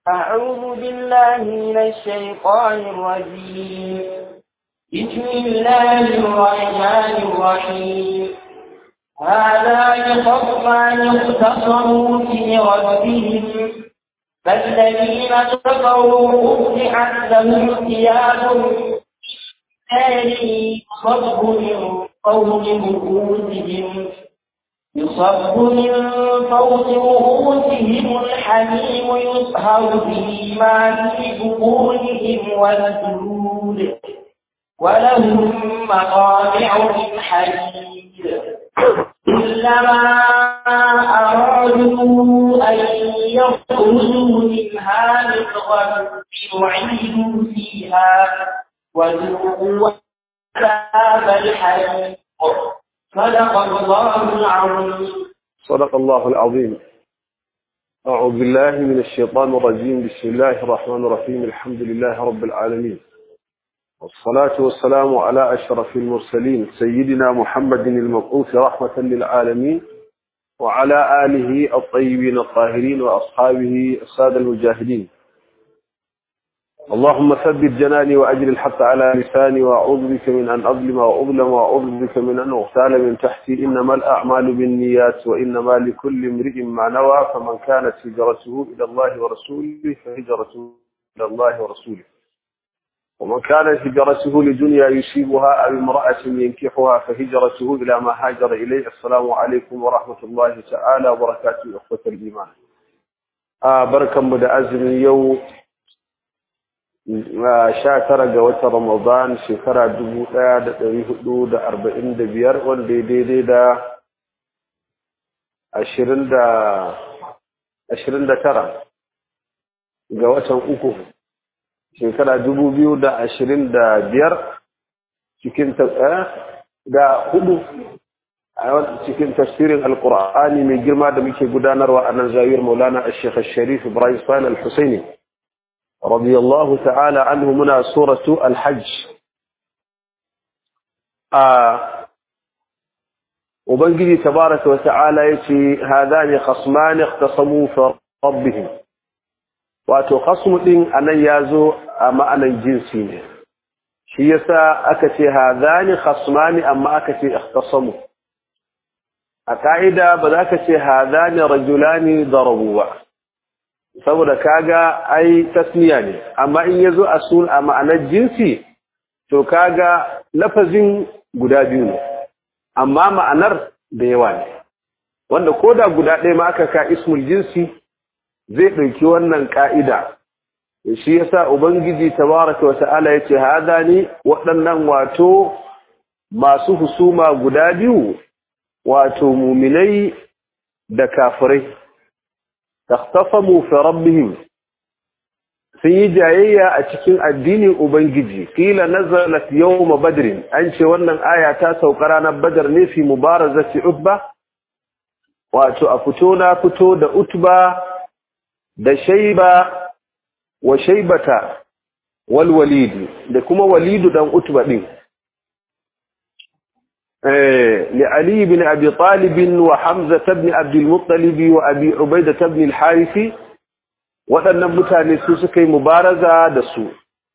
أعوذ بالله من الشيطان الرجيم بسم الله الرحمن الرحيم هذا خصمان اختصموا في ربهم فالذين كفروا أطلعت لهم ثياب نار يصب من فوق رؤوسهم يصب من فوق رؤوسهم الحميم يصهر به ما في بطونهم والجلود ولهم مقامع من حديد كلما أرادوا أن يخرجوا منها من غم أعيدوا فيها وذوقوا عذاب الحريق صدق الله العظيم صدق الله العظيم أعوذ بالله من الشيطان الرجيم بسم الله الرحمن الرحيم الحمد لله رب العالمين والصلاة والسلام على أشرف المرسلين سيدنا محمد المبعوث رحمة للعالمين وعلى آله الطيبين الطاهرين وأصحابه السادة المجاهدين اللهم ثبت جناني وأجل الحق على لساني وأعوذ بك من أن أظلم وأظلم وأعوذ بك من أن أغتال من تحتي إنما الأعمال بالنيات وإنما لكل امرئ ما نوى فمن كانت هجرته إلى الله ورسوله فهجرته إلى الله ورسوله ومن كانت هجرته لدنيا يصيبها أو امرأة ينكحها فهجرته إلى ما هاجر إليه السلام عليكم ورحمة الله تعالى وبركاته أخوة الإيمان آه بركة مدعزم يوم sha tara ga watan Ramadan shekara dubu ɗaya da ɗari hudu da arba'in da biyar wanda ya daidai da ashirin da ashirin da tara ga watan uku shekara dubu biyu da ashirin da biyar cikin da hudu a cikin tafsirin alkur'ani mai girma da muke gudanarwa a nan zawiyar maulana a shekar sharif ibrahim sani al-husaini رضي الله تعالى عنه منا سورة الحج آه وبنجي تبارك وتعالى يتي هذان خصمان اختصموا في ربهم واتو خصم دين أنا يازو أما أنا جنسي shi yasa aka ce hadani khasmani amma aka ce ikhtasamu a ka'ida ba za ka ce hadani rajulani darabu ba saboda kaga ai tasniya ne amma in yazo a sun a ma'anar jinsi to kaga lafazin guda biyu ne amma ma'anar da yawa ne wanda koda guda ɗaya ma aka ka ismul jinsi zai ɗauki wannan ka'ida shi yasa ubangiji tabaraka wata'ala yace hada ne waɗannan wato masu husuma guda biyu wato muminai da kafirai takhtasamu fi rabbihim sun yi jayayya a cikin addinin ubangiji kila nazalat yawm badr an ce wannan aya ta sauka ranar badar ne fi mubarazati utba wato a fito na fito da utba da shayba wa shaybata wal walid da kuma walidu dan utba din لعلي بن أبي طالب وحمزة بن عبد المطلب وأبي عبيدة بن الحارث waɗannan mutane su suka yi mubaraza da su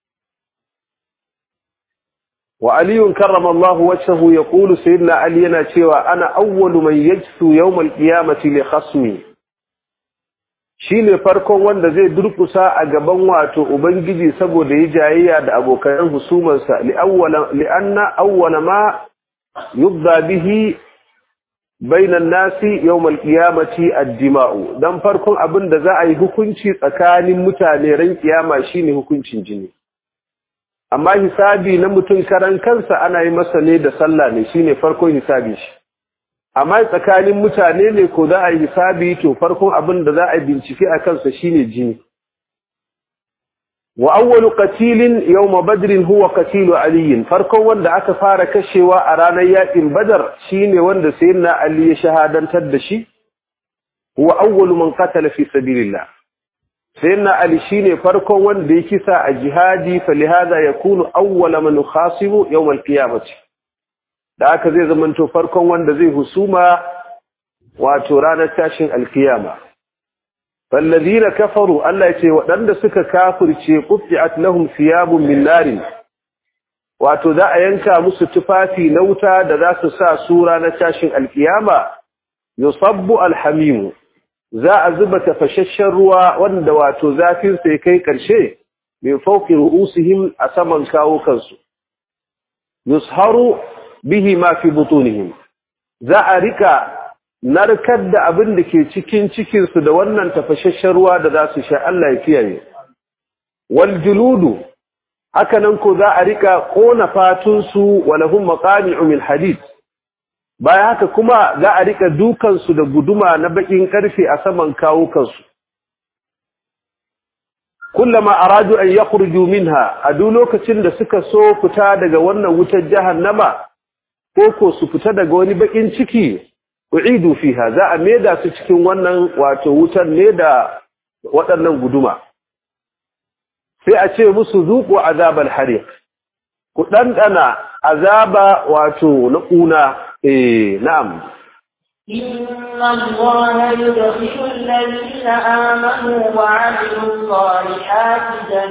wa aliyun karrama Allah wajhahu yaqulu sayyidina ali yana cewa ana awwalu man yajsu yawm al-qiyamati li khasmi shine farkon wanda zai durkusa a gaban wato ubangiji saboda yi jayayya da abokan husumansa li awwala li anna awwala ma yubda bihi bainan nasi yawmal qiyamati ad-dima'u dan farkon abin da za a yi hukunci tsakanin mutane ran kiyama shine hukuncin jini amma hisabi na mutum karan kansa ana yi masa ne da sallah ne shine farkon hisabi shi amma tsakanin mutane ne ko za a yi hisabi to farkon abin da za a bincike a kansa shine jini wa awwalu qatilin yawm badr huwa qatil ali farkon wanda aka fara kashewa a ranar yakin badar shine wanda sayyidina ali ya shahadantar da shi huwa awwalu man qatala fi sabilillah sayyidina ali shine farkon wanda ya kisa a jihadi falihada yakunu awwala man khasibu yawm alqiyamati da aka zai zamanto farkon wanda zai husuma wato ranar tashin alkiyama fallazina kafaru Allah ya ce waɗanda suka kafirce qutti'at lahum thiyabun min narin wato za a yanka musu tufafi na wuta da za su sa sura na tashin alkiyama yusabbu alhamimu za a zuba tafashashen ruwa wanda wato zafin sai kai karshe min fawqi ru'usihim a saman kawo kansu yusharu bihi ma fi butunihim za a rika narkar da abin da ke cikin cikinsu da wannan tafashashen ruwa da za su sha Allah ya kiyaye wal juludu haka nan ko za a rika kona fatunsu wa lahum maqami'u min hadid bayan haka kuma za a rika dukansu da guduma na bakin karfe a saman kawukansu kullama aradu an yakhruju minha a duk lokacin da suka so fita daga wannan wutar jahannama ko ko su fita daga wani bakin ciki u'idu fiha za a maida su cikin wannan wato wutar ne da waɗannan guduma sai a ce musu zuqu azabal hariq ku dandana azaba wato na kuna eh na'am إن الله يدخل الذين آمنوا وعملوا الصالحات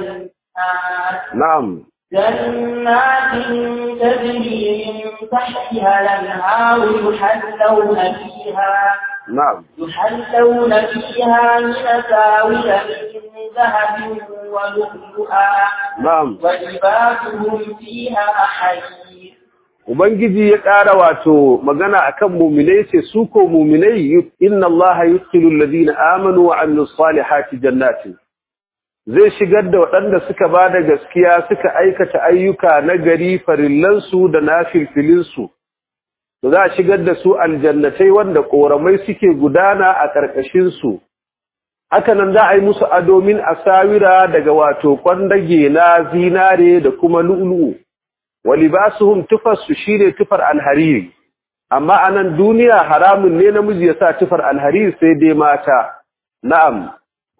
جنات na'am جنات تجري من تحتها الأنهار يحلون فيها na'am يحلون فيها من أساور من ذهب ولؤلؤا na'am ولباسهم فيها حرير Ubangiji ya ƙara wato magana akan muminai ce su ko muminai inna Allah yudkhilul ladina amanu wa amilus salihati jannatin zai shigar da waɗanda suka ba da gaskiya suka aikata ayyuka na gari farillansu da nafilfilinsu to za a shigar da su aljannatai wanda ƙoramai suke gudana a ƙarƙashinsu haka nan za a yi musu adomin asawira daga wato kwandage na zinare da kuma lu'lu'u wa libasuhum tufarsu shine tufar alhariri amma a nan duniya haramun ne namiji ya sa tufar alhariri sai dai mata na'am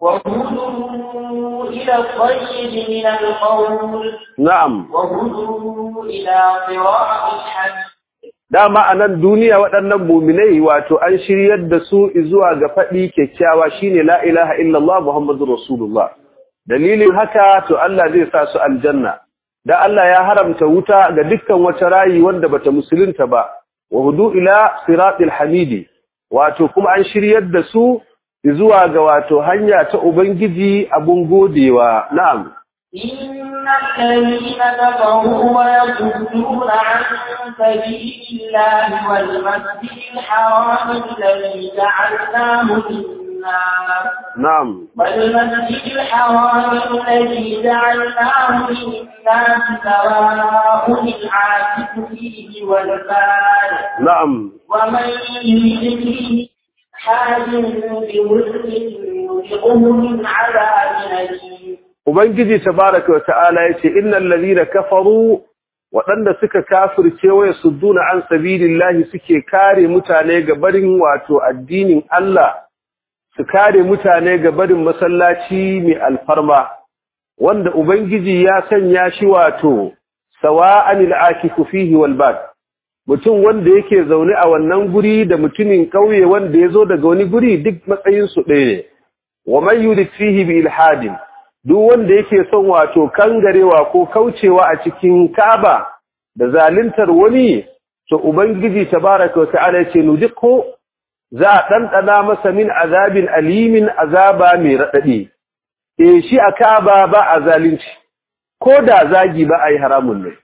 وهدوا إلى الطيب من القول na'am وهدوا إلى صراط الحميد dama a nan duniya waɗannan muminai wato an shiryar da su zuwa ga faɗi kyakkyawa shine la ilaha illallah muhammadur rasulullah dalilin haka to Allah zai sa su aljanna da Allah ya haramta wuta ga dukkan wata rayi wanda bata musulunta ba wa hudu ila siratil hamidi wato kuma an shiryar da su zuwa ga wato hanya ta ubangiji abun godewa na'am إن الذين كفروا ويصدون عن سبيل الله والمسجد الحرام الذي جعلناه للناس na'am والمسجد الحرام الذي جعلناه للناس سواء العاكف فيه والبال na'am ومن يريد فيه حاج بظلم نذقه من عذاب أليم Ubangiji tabaraka wa ta'ala yace innal ladhina kafaru waɗanda suka kafirce waya sudduna an sabilillahi suke kare mutane ga barin wato addinin Allah su kare mutane ga barin masallaci mai alfarma wanda Ubangiji ya sanya shi wato sawa'anil akifu fihi wal bad mutum wanda yake zaune a wannan guri da mutumin kauye wanda yazo daga wani guri duk matsayin su ɗaya ne wa man yurid fihi bi ilhadin duk wanda yake son wato kangarewa ko kaucewa a cikin Kaaba da zaluntar wani to ubangiji tabaaraka wa ta'ala yace nudiqu za a dandana masa min azabin alimin azaba mai radadi eh shi a Kaaba ba a zalunci ko da zagi ba ai haramun ne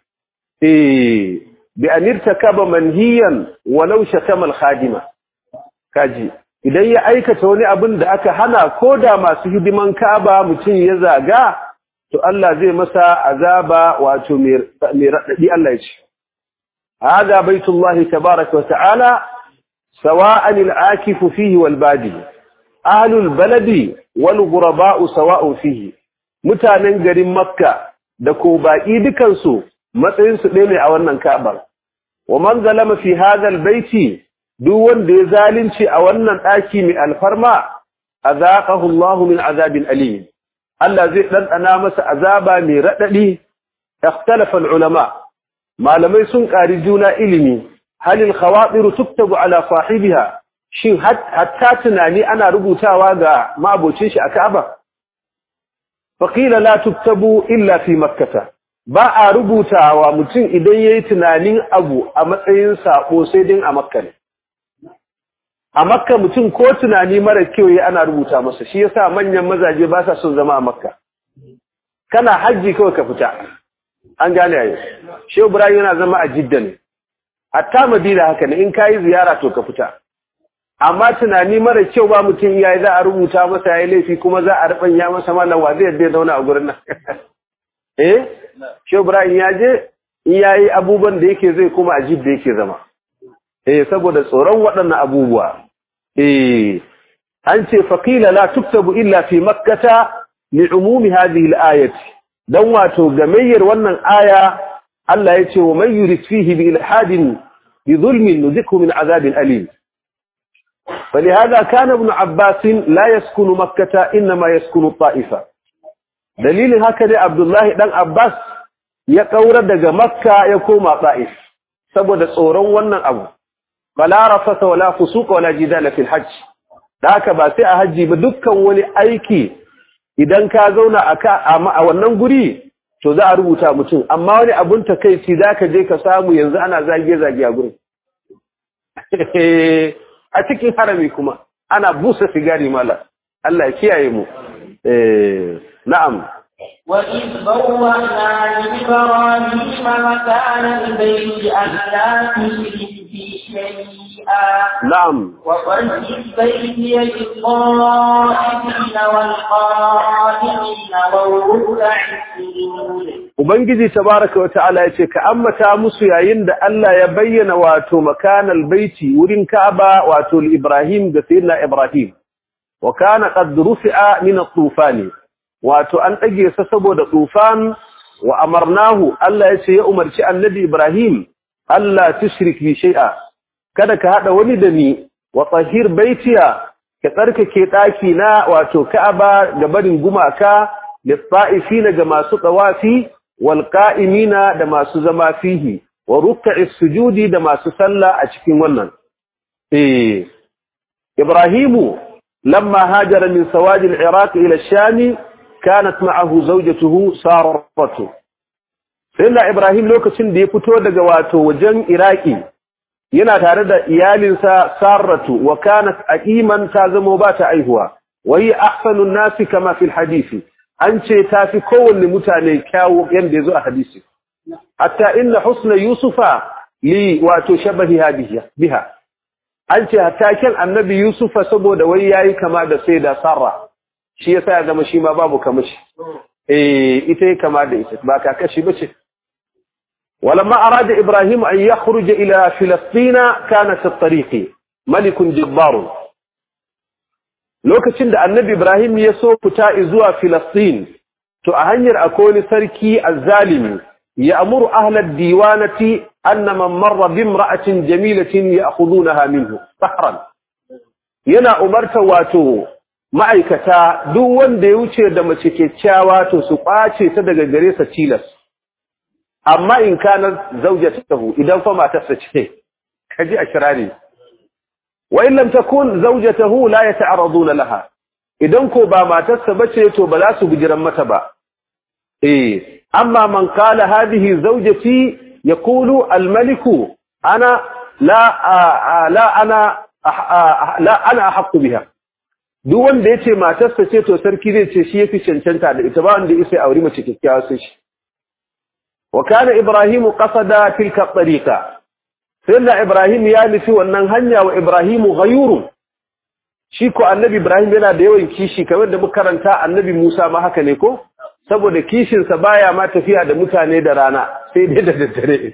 eh bi an irtakaba manhiyan walau shatama al-khadima kaji idan ya aikata wani abin da aka hana ko da masu hidiman kaba mutum ya zaga to Allah zai masa azaba wato mai raɗaɗi Allah ya ce hada baitullahi tabaraka wa ta'ala sawa'an al-akifu fihi wal badi ahlul baladi wal ghuraba'u sawa'un fihi mutanen garin makka da ko baki dukan su matsayin su ɗaya ne a wannan ka'bar wa man zalama fi hadha al-baiti duk wanda ya zalunci a wannan ɗaki mai alfarma azaqahu Allahu min azabin alim Allah zai ɗanɗana masa azaba mai raɗaɗi ikhtalafa ulama malamai sun ƙari juna ilimi halil khawatiru tuktabu ala sahibiha shin hatta tunani ana rubutawa ga mabocin shi a Ka'aba faqila la tuktabu illa fi makkah ba a rubutawa mutum idan yayi tunanin abu a matsayin sako sai din a makka ne a makka mutum ko tunani mara kyau yayi ana rubuta masa shi yasa manyan mazaje ba sa son zama a makka kana haji kawai ka fita an gane yayi shehu ibrahim yana zama a jidda ne hatta madina haka ne in kayi ziyara to ka fita amma tunani mara kyau ba mutum yayi za a rubuta masa yayi laifi kuma za a rubanya masa mallan wa zai yadda zauna a gurin nan eh shehu ibrahim ya je in yayi abubuwan da yake zai kuma a jidda yake zama eh saboda tsoron waɗannan abubuwa eh an ce faqila la tuktabu illa fi makkata li'umumi hadhihi al-ayati dan wato gamayyar wannan aya Allah ya ce wa man yurid fihi bi ilhadin bi zulmin nudhiku min azabin alim فلهذا كان ابن عباس لا يسكن مكة إنما يسكن الطائفة دليل هكذا عبد الله دان عباس ya kaura daga makka ya koma ta'if saboda tsoron wannan abu fala rafasa wala fusuqa wala jidala fil hajj da haka ba sai a haji ba dukkan wani aiki idan ka zauna a wannan guri to za a rubuta mutum amma wani abun takeici zaka je ka samu yanzu ana zage zage a gurin a cikin harami kuma ana busa sigari mala Allah ya kiyaye mu eh na'am وإذ بوأنا لإبراهيم مكان البيت أن لا تشرك بي شيئا نعم وطهر بيتي للطائفين والقائمين والركع السجود Ubangiji tabaraka wa ta'ala ya ce, Ka ammata musu yayin da Allah ya bayyana wato makanal baiti wurin Ka'aba wato Ibrahim ga Sayyidina Ibrahim, wa kana qad rufi'a min at-tufani wato an ɗage sa saboda tufan wa amarnahu Allah ya ce ya umarci annabi Ibrahim Allah tushrik bi shay'a kada ka hada wani da ni wa tahir baitiya ka tsarkake daki na wato Ka'aba ga barin gumaka lit-ta'ifina ga masu tawafi wal qa'imina da masu zama fihi wa ruk'is sujudi da masu sallah a cikin wannan eh Ibrahimu lamma hajara min sawadi al-Iraq ila ash-Sham كانت معه زوجته سارته سيدنا ابراهيم lokacin da ya fito daga wato wajen iraki yana tare da iyalinsa saratu wa kanat aqiman ta zamo ba ta aihuwa wai ahsanun nasi kama fil hadisi an ce ta fi kowanne mutane kyawu yanda yazo a hadisi hatta inna husna yusufa li wato shabahi hadiya biha an ce hatta kan annabi yusufa saboda wai yayi kama da sai da sarra shi yasa ya zama shi ma babu kamashi eh ita yake kama da ita ba kakashi bace walamma arada ibrahim an yakhruja ila filastina kana fi tariqi malik jabbar lokacin da annabi ibrahim ya so fita zuwa filastin to a hanyar akwai wani sarki azzalimi ya amuru ahlad diwanati anna man marra bi imra'atin jamilatin ya'khudunaha minhu sahran yana umarta wato ma'aikata duk wanda ya wuce da mace kyakkyawa to su kwace ta daga gare sa tilas amma in kana zaujatahu idan fa matarsa ce kaji a kirari wa in lam takun zaujatahu la yata'araduna laha idan ko ba matarsa bace to ba za su bijiran mata ba eh amma man qala hadhihi zaujati yaqulu al-maliku ana la la ana la ana ahqqu biha duk wanda yace matarsa ce to sarki zai ce shi yafi cancanta da ita ba wanda yace aure mace kikkiawa sai shi wa kana ibrahim qasada tilka tariqa sai ibrahim ya nufi wannan hanya wa ibrahim ghayurun shi ko annabi ibrahim yana da yawan kishi kamar da muka karanta annabi musa ma haka ne ko saboda kishin sa baya ma tafiya da mutane da rana sai dai da daddare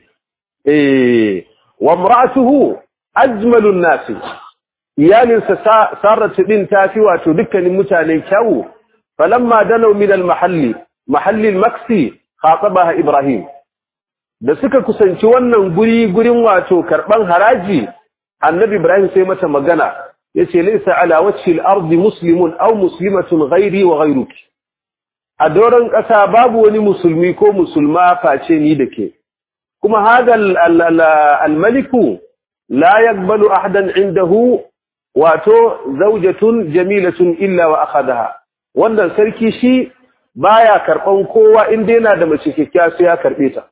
eh wa imra'atuhu ajmalun nasi iyalinsa sarratu din tafi wato dukkanin mutane kyawu falamma danaw min al-mahalli mahalli al-maksi khatabaha ibrahim da suka kusanci wannan guri gurin wato karban haraji annabi ibrahim sai mata magana yace laysa ala wajhi al-ardi muslimun aw muslimatun ghairi wa ghayruki a doron ƙasa babu wani musulmi ko musulma face ni da ke kuma hada al-maliku la yaqbalu ahadan indahu wato zaujatun jamilatun illa wa akhadaha wannan sarki shi baya karban kowa in dai yana da mace kikkiya sai ya karbe ta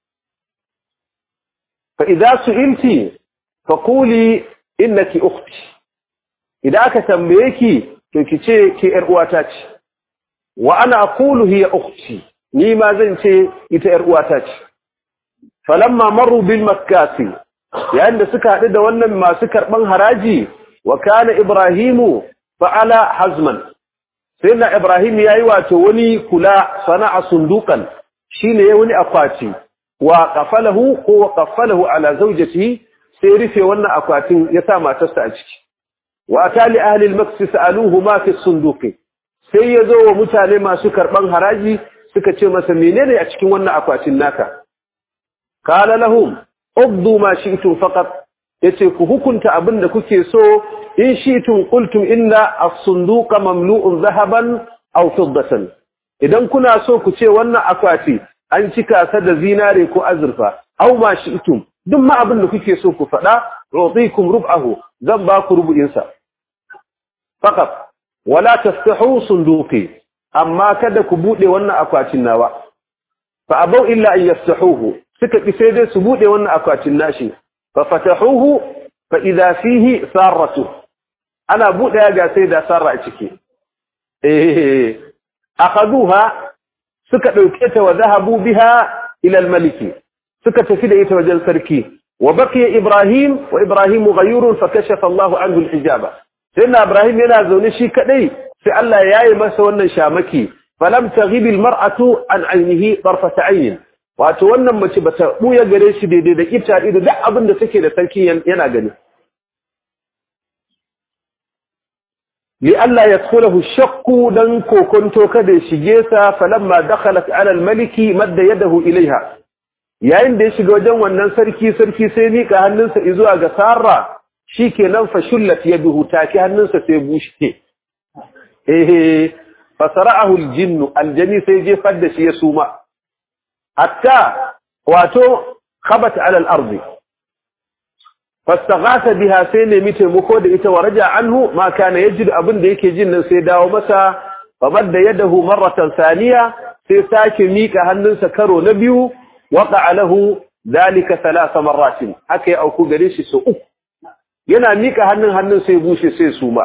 fa idza su'ilti fa quli innaki ukhti idan aka tambaye ki to ki ce ki yar uwata ce wa ana aqulu hiya ukhti ni ma zan ce ita yar uwata ce falamma marru bil makkasi yayin da suka haɗu da wannan masu karɓan haraji wa kana ibrahimu fa'ala hazman sai na ibrahim ya yi wato wani kula sana'a sundukan shine ya wani akwati wa qafalahu ko wa qafalahu ala zawjatihi sai rufe wannan akwatin ya sa matarsa a ciki wa atali ahli al-maks sa'aluhu ma fi sunduqi sai ya zo wa mutane masu karɓan haraji suka ce masa menene a cikin wannan akwatin naka qala lahum ubdu ma shi'tum faqat yace ku hukunta abin da kuke so in shi'tum qultum inna as-sunduqa mamlu'un zahaban aw fiddatan idan kuna so ku ce wannan akwati an cika sa da zinare ko azurfa aw ma shi'tum duk ma abin da kuke so ku faɗa ru'tikum rub'ahu zan ba ku rubu'in sa faqat wala taftahu sunduqi amma kada ku bude wannan akwatin nawa fa abau illa an yaftahuhu suka ki sai dai su bude wannan akwatin nashi fa fatahuhu fa idha fihi sarratu ana bude ga sai da sarra a ciki eh akhaduha suka dauke ta wa zahabu biha ila al-maliki suka tafi da ita wajen sarki wa baqiya ibrahim wa ibrahim ghayurun fa kashafa Allahu anhu al-hijaba sayyidina ibrahim yana zaune shi kadai sai Allah ya yi masa wannan shamaki falam taghibil mar'atu an ainihi tarfata ayn wato wannan mace bata buya gare shi daidai da ita ido duk abin da take da sarki yana gani li Allah yadkhulahu shakku dan kokonto kada shige sa falamma dakhalat ala al-maliki madda yadahu ilaiha yayin da ya shiga wajen wannan sarki sarki sai mika hannunsa zuwa ga sarra shikenan fa shullat yaduhu taki hannunsa sai bushe eh fasara'ahu aljinnu aljani sai jefar da shi ya suma hatta wato khabat ala al-ardi fastaghatha biha sai ne mite muko da ita waraja anhu ma kana yajid abin da yake jin nan sai dawo masa famadda yadahu marratan thaniya sai sake mika hannunsa karo na biyu waqa'a lahu dalika thalath marratin haka ya auku gare shi so uku yana mika hannun hannun sai bushe sai suma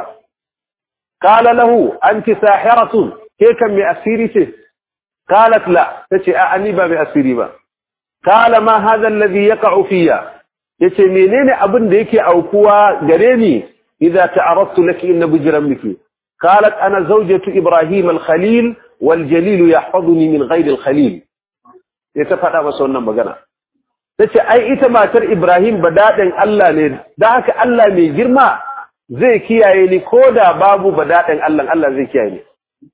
قال له أنت ساحرة كيف من أسيرته قالت لا تشي أعني با بأسيري با قال ما هذا الذي يقع فيها يتي منين أبن ديك أو كوا قريني إذا تعرضت لك إن بجرمك قالت أنا زوجة إبراهيم الخليل والجليل يحفظني من غير الخليل يتفقى بسونا مغانا tace ai ita matar Ibrahim badadin Allah ne da haka Allah mai girma zai kiyaye ni ko da babu badaɗin Allah Allah zai kiyaye ni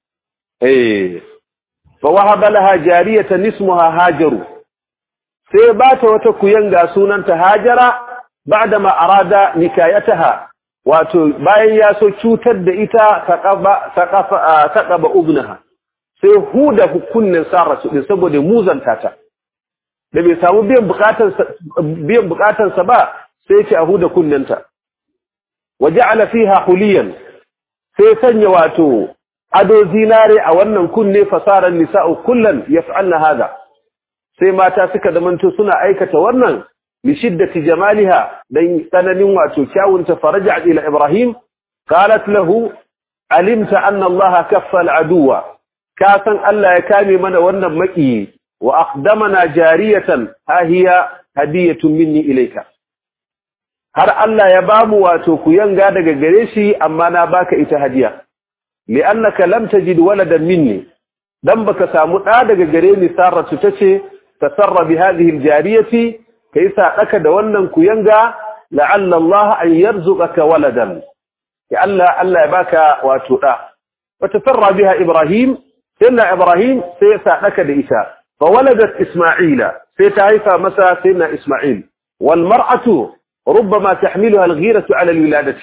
eh fa wahaba laha jariyatan ismuha hajaru sai ba ta wata kuyanga sunanta hajara ba'da ma arada nikayataha wato bayan ya so cutar da ita taqaba taqafa taqaba ubnaha sai huda hukunnin sarra su din saboda muzanta ta da bai samu biyan bukatarsa biyan bukatarsa ba sai ce a huda kunninta وجعل فيها حليا sai sanya wato ado zinare a wannan kunne fasaran nisa'u kullan yaf'alna hada sai mata suka zamanto suna aikata wannan li shiddati jamaliha dan tsananin wato kyawun ta faraja ila ibrahim qalat lahu alimta anna allaha kaffa al'aduwa ka san Allah ya kame mana wannan maki wa aqdamana jariyatan ha hiya hadiyatun minni ilayka har Allah ya bamu wato ku yanga daga gare shi amma na baka ita hadiya li'annaka lam tajid waladan minni dan baka samu da daga gare ni sarratu tace tasarra bi hadhihi aljariyati kai sa daka da wannan ku yanga la'alla Allah an yarzuqaka waladan ya Allah Allah ya baka wato da وتفرى بها إبراهيم سيدنا إبراهيم سيسعدك لإساء فولدت إسماعيل سيتعيفى مسا سيدنا إسماعيل والمرأة ربما تحملها الغيرة على الولادة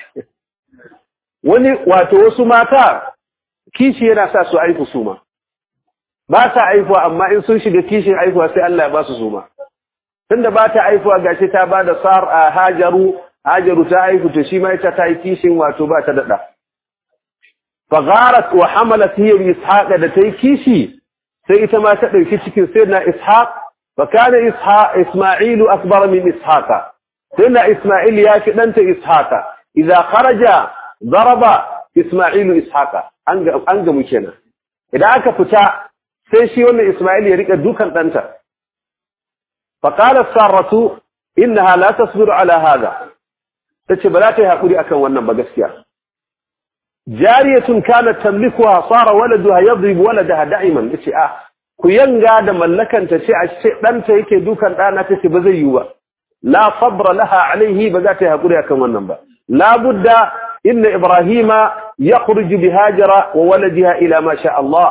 wani wato wasu mata kishi yana sa su aifu suma ba ta aifuwa amma in sun shiga kishin aifuwa sai Allah ya ba su suma tunda ba ta aifuwa gashi ta ba da sar a hajaru hajaru ta haihu to shi ma ita ta yi kishin wato ba ta daɗa fagharat wa hamalat hiya bi ishaq da ta yi kishi sai ita ma ta ɗauki cikin sayyidina ishaq fa kana ishaq isma'ilu akbar min ishaqa sayyidina isma'il ya fi ɗanta ishaqa idza kharaja daraba isma'ilu ishaqa an ga an ga kenan idan aka fita sai shi wannan isma'il ya rika dukan ɗanta fa qalat saratu innaha la tasbiru ala hada tace ba za ta yi hakuri akan wannan ba gaskiya jariyatun kanat tamlikuha sara waladuha yadrib waladaha da'iman tace ah ku yanga da mallakanta ce a ce danta yake dukan dana tace ba zai yi ba la sabra laha alaihi ba za ta yi hakuri akan wannan ba la budda inna ibrahima yakhruju bi hajara wa waladiha ila ma sha Allah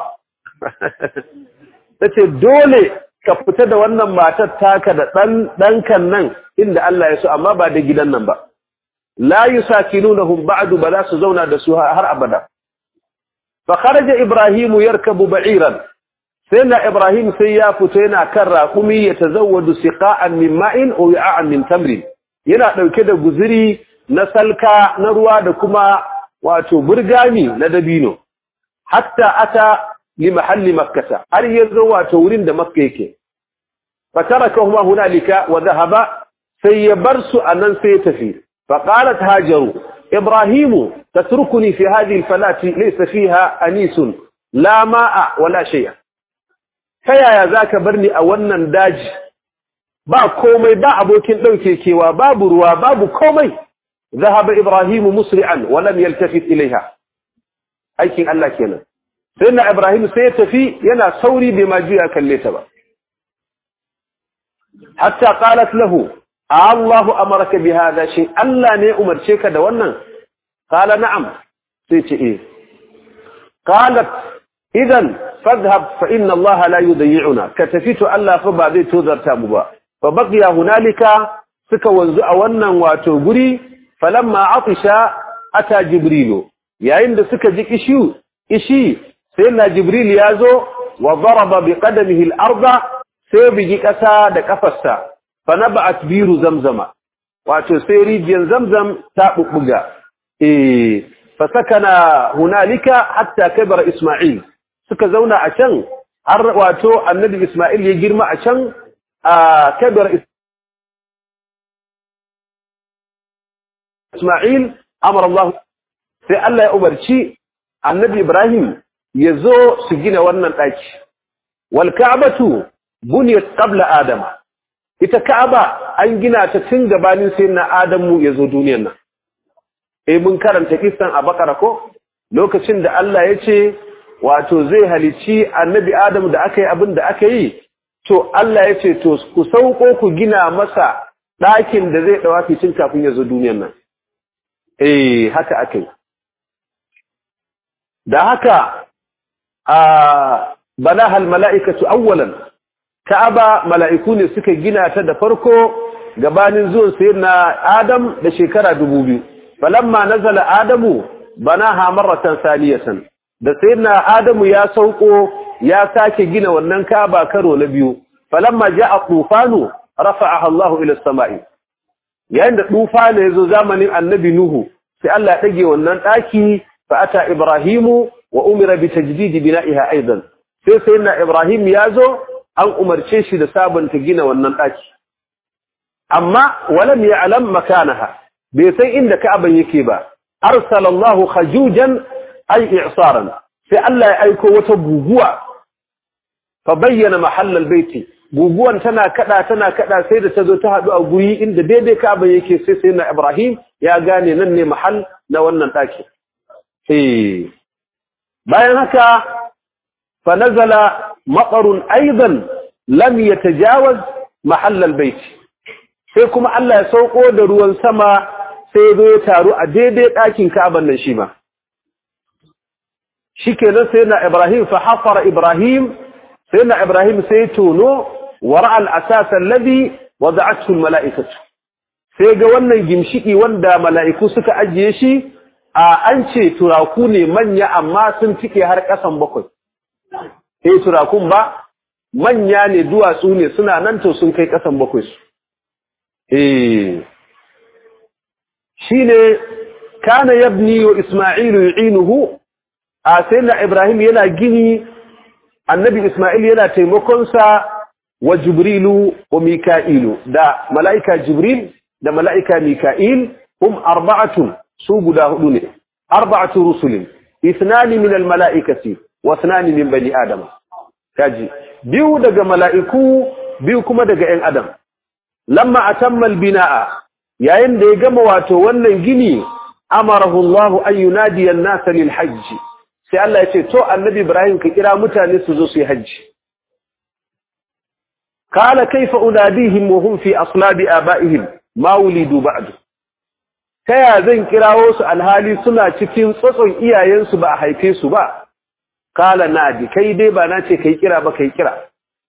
tace dole ka fita da wannan matar taka da dan dankan nan inda Allah ya so amma ba da gidan nan ba la yusakinunahum ba'du bala su zauna da su har abada fa kharaja ibrahim yarkabu ba'iran sai na ibrahim sai ya fito yana kan raƙumi ya tazawwadu siqa'an min ma'in aw ya'an min tamrin yana dauke da guzuri na salka na ruwa da kuma wato burgami na dabino hatta ata li mahalli makkah har yazo wato wurin da makka yake fatarakahuma hunalika wa dhahaba sai ya bar su anan sai ya tafi فقالت هاجر إبراهيم تتركني في هذه الفلاة ليس فيها أنيس لا ماء ولا شيء فيا يا ذاك برني أولا داج با كومي با أبوكين دوكي كيوا باب روا باب كومي ذهب إبراهيم مسرعا ولم يلتفت إليها أي كين الله كينا سيدنا إبراهيم سيتفي ينا سوري بما جاء كالليتبا حتى قالت له الله أمرك بهذا شيء ألا ني أمرشيك دوانا قال نعم سيتي إيه قالت إذا فاذهب فإن الله لا يضيعنا كتفيت ألا فبعدي توذر تابوا فبقي هنالك سكا وانزع وانا واتوغري فلما عطش أتى جبريل يا عند سكا جيك إشيو إشي سيدنا جبريل يازو وضرب بقدمه الأرض سيبجي كسا دكفسا fanaba'at biru zamzama wato sai rijiyar zamzam ta bubbuga eh fasakana hunalika hatta kabara isma'il suka zauna a can har wato annabi isma'il ya girma a can a kabara isma'il amara Allah sai Allah ya umarci annabi ibrahim ya zo su gina wannan daki wal ka'batu buniyat qabla adama ita Ka'aba an gina ta tun gabanin sai na Adamu ya zo duniyar nan. Eh mun karanta kissan a Bakara ko lokacin da Allah ya ce wato zai halici Annabi Adamu da aka yi abin da aka yi to Allah ya ce to ku sauko ku gina masa ɗakin da zai dawa fitin kafin ya zo duniyar nan. Eh haka aka yi. Da haka a banaha mala'ikatu awwalan Ka'aba mala'iku ne suka gina ta da farko gabanin zuwan sayyidina Adam da shekara dubu biyu. Falamma nazala Adamu banaha marratan saliyatan. Da sayyidina Adamu ya sauko ya sake gina wannan Ka'aba karo na biyu. Falamma ja'a tufanu rafa'aha Allahu ila samai. Yayin da tufana yazo zamanin Annabi Nuhu sai Allah ya dage wannan daki fa ata Ibrahimu wa umira bi tajdid bina'iha aidan. Sai sayyidina Ibrahim ya zo an umarce shi da sabunta gina wannan ɗaki. Amma walam ya alam makanaha, bai san inda ka'aban yake ba, arsalallahu khajujan ay i'saran sai Allah ya aiko wata guguwa fa bayyana mahallal baiti guguwan tana kada tana kada sai da ta zo ta hadu a guri inda daidai ka'aban yake sai sai na Ibrahim ya gane nan ne mahall na wannan ɗaki. Eh bayan haka fa nazala مطر أيضا لم يتجاوز محل البيت sai kuma Allah ya sauko da ruwan sama sai zo ya taru a daidai ɗakin Ka'aban nan shi ma shikenan sai na Ibrahim fa hafara Ibrahim sai na Ibrahim sai tono wara al-asas alladhi wada'athu al-mala'ikatu sai ga wannan gimshiki wanda mala'iku suka ajiye shi a an ce turaku ne manya amma sun tike har ƙasan bakwai eh turakun ba manya ne duwatsu ne suna nan to sun kai kasan bakwai su eh shine kana yabni wa isma'ilu yu'inuhu a sayyidina ibrahim yana gini annabi isma'il yana taimakon sa wa jibrilu wa mika'ilu da mala'ika jibril da mala'ika mika'il hum arba'atun su guda hudu ne arba'atu rusulin ithnani min al-mala'ikati wa ithnani min bani adama kaji biyu daga mala'iku biyu kuma daga ‘yan adam lamma atammal bina'a yayin da ya gama wato wannan gini amarahu Allah an yunadiya an-nasa lil hajj sai Allah ya ce to annabi Ibrahim ka kira mutane su zo su yi hajji qala kayfa unadihim wa hum fi aslabi abaihim ma wulidu ba'du taya zan kirawo su alhali suna cikin tsotson iyayensu ba a haife su ba qala nadi kai dai ba na ce kai kira ba kai kira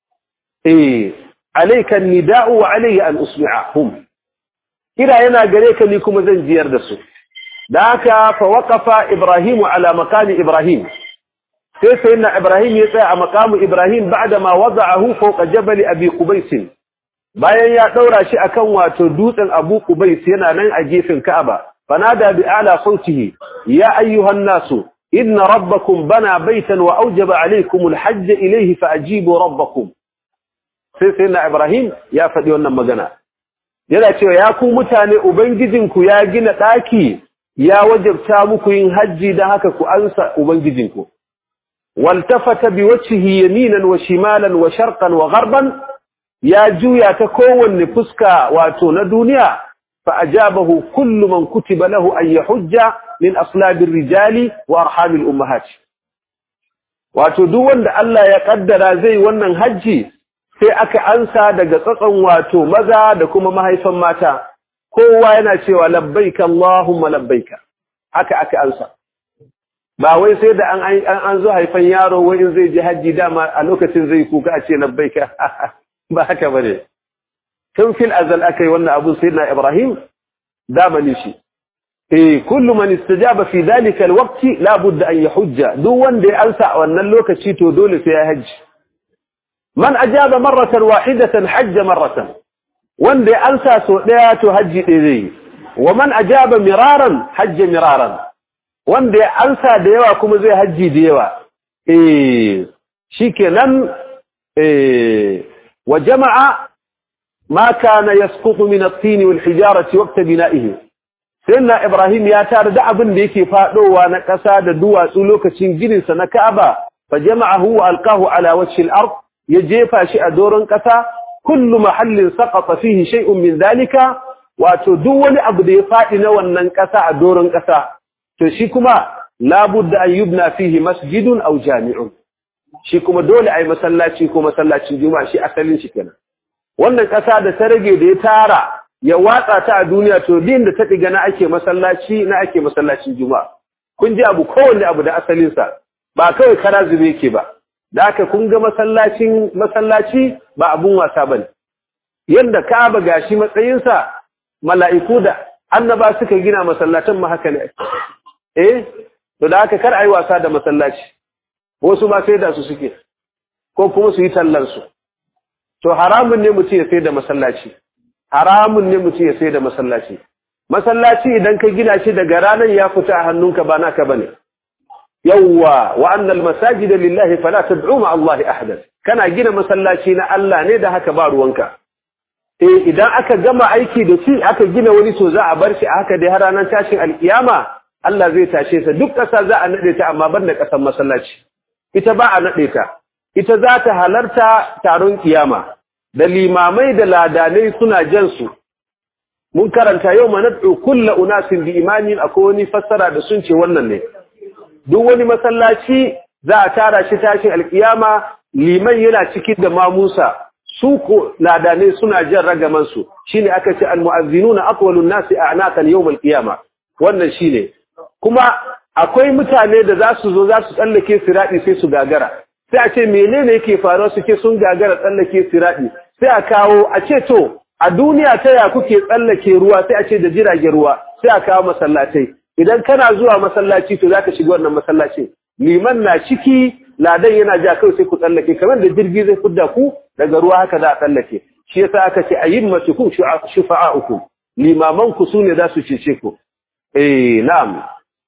eh alayka an-nida'u wa alayya an usmi'ahum kira yana gare ka ni kuma zan jiyar da su da haka fa waqafa ibrahimu ala maqami ibrahim sai sayyidina ibrahim ya tsaya a maqamu ibrahim ba'da ma wada'ahu fawqa jabal abi qubais bayan ya daura shi akan wato dutsen abu qubais yana nan a gefen ka'aba fanada bi ala sautihi ya ayyuhan nasu inna rabbakum bana baytan wa awjaba alaykum alhajj ilayhi faajibu rabbakum sai sayyidina ibrahim ya faɗi wannan magana yana cewa ya ku mutane ubangijinku ya gina ɗaki ya wajabta muku yin hajji da haka ku ansa ubangijinku waltafata biwajhihi yaminan wa shimalan wa sharqan wa gharban ya juya ta kowanne fuska wato na duniya fa ajabahu kullu man kutiba lahu an yahujja min aslabir rijali wa arhamil ummahat wato duk wanda Allah ya kaddara zai wannan hajji sai aka ansa daga tsatson wato maza da kuma mahaifan mata kowa yana cewa labbaika Allahumma labbaika haka aka ansa ba wai sai da an an zo haifan yaro wai in zai je haji dama a lokacin zai kuka a ce labbaika ba haka bane tun fil azal akai wannan abu sayyidina Ibrahim dama ne shi eh kullu man istajaba fi dhalika alwaqti la budda an yahujja duk wanda ya ansa a wannan lokaci to dole sai ya haji man ajaba marratan wahidatan hajja marratan wanda ya ansa so daya to haji ɗaya zai wa man ajaba miraran hajja miraran wanda ya ansa da yawa kuma zai haji da yawa eh shikenan eh wa jama'a ma kana yasqutu min at-tin wal hijarati waqta bina'ihi sayyidina ibrahim ya tare da abin da yake fadowa na ƙasa da duwatsu lokacin ginin sa na ka'aba fa jama'ahu wa alqahu ala wajhi al-ard ya jefa shi a doron ƙasa kullu mahallin saqata fihi shay'un min dhalika wato duk wani abu da ya fadi na wannan ƙasa a doron ƙasa to shi kuma labudda an yubna fihi masjidun aw jami'un shi kuma dole ai masallaci ko masallacin juma'a shi asalin shi kenan wannan ƙasa da ta rage da ya tara ya watsa ta a duniya to din da ta diga na ake masallaci na ake masallacin juma'a kun ji abu kowanne abu da asalin sa ba kawai kara zube yake ba da aka kun ga masallacin masallaci ba abun wasa bane yanda Ka'aba gashi matsayinsa mala'iku da annaba suka gina masallatan ma haka ne eh to da aka kar ayi wasa da masallaci wasu ba sai da su suke ko kuma su yi tallar su to haramun ne mutum ya sai da masallaci haramun ne mutum ya sai da masallaci masallaci idan ka gina shi daga ranar ya fita a hannunka ba naka bane yawwa wa annal masajida lillahi fala tad'u ma Allah ahadan kana gina masallaci na Allah ne da haka ba ruwanka eh idan aka gama aiki da shi aka gina wani to za a bar shi a haka dai har ranar tashin alkiyama Allah zai tashe sa duk ƙasa za a nade ta amma ban da ƙasar masallaci ita ba a nade ta ita za ta halarta taron kiyama da limamai da ladanai suna jan su mun karanta yau ma nad'u kullu unasin bi imamin akwai wani fassara da sun ce wannan ne duk wani masallaci za a tara shi tashin alkiyama liman yana ciki da mamusa su ko ladane suna jan ragaman su shine aka ce almu'azzinuna aqwalun nasi a'naqan yawm alqiyama wannan shine kuma akwai mutane da za su zo za su tsallake siradi sai su gagara sai a ce menene yake faruwa suke sun gagara tsallake siradi sai a kawo a ce to a duniya ta ya kuke tsallake ruwa sai a ce da jiragen ruwa sai a kawo masallatai idan kana zuwa masallaci to zaka shiga wannan masallacin liman na ciki ladan yana ja kai sai ku tsallake kamar da jirgi zai fudda ku daga ruwa haka za a tsallake shi yasa aka ce ayyimatukum shufa'ukum limaman ku sune za su cece ku eh na'am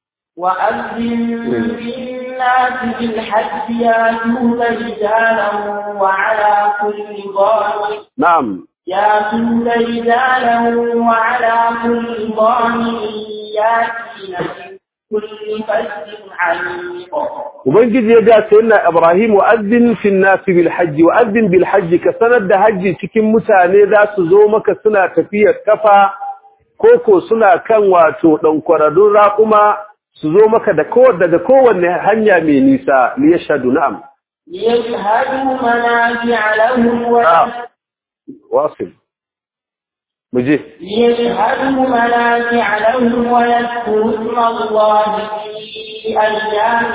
وأذن بالناس بالحج ياتون رجالا وعلى كل ضامر na'am ياتون رجالا وعلى كل ضامر ياتين من كل فج عميق ubangiji ya ga sayyidina ibrahim wa azzin fi an-nas bil hajj wa azzin bil hajj ka sanar da hajji cikin mutane za su zo maka suna tafiyar kafa koko suna kan wato dan kwaradun raƙuma su zo maka da ko daga kowanne hanya mai nisa li yashhadu na'am ليشهدوا منافع لهم نعم. واصل muje ليشهدوا منافع لهم ويذكروا اسم الله في أيام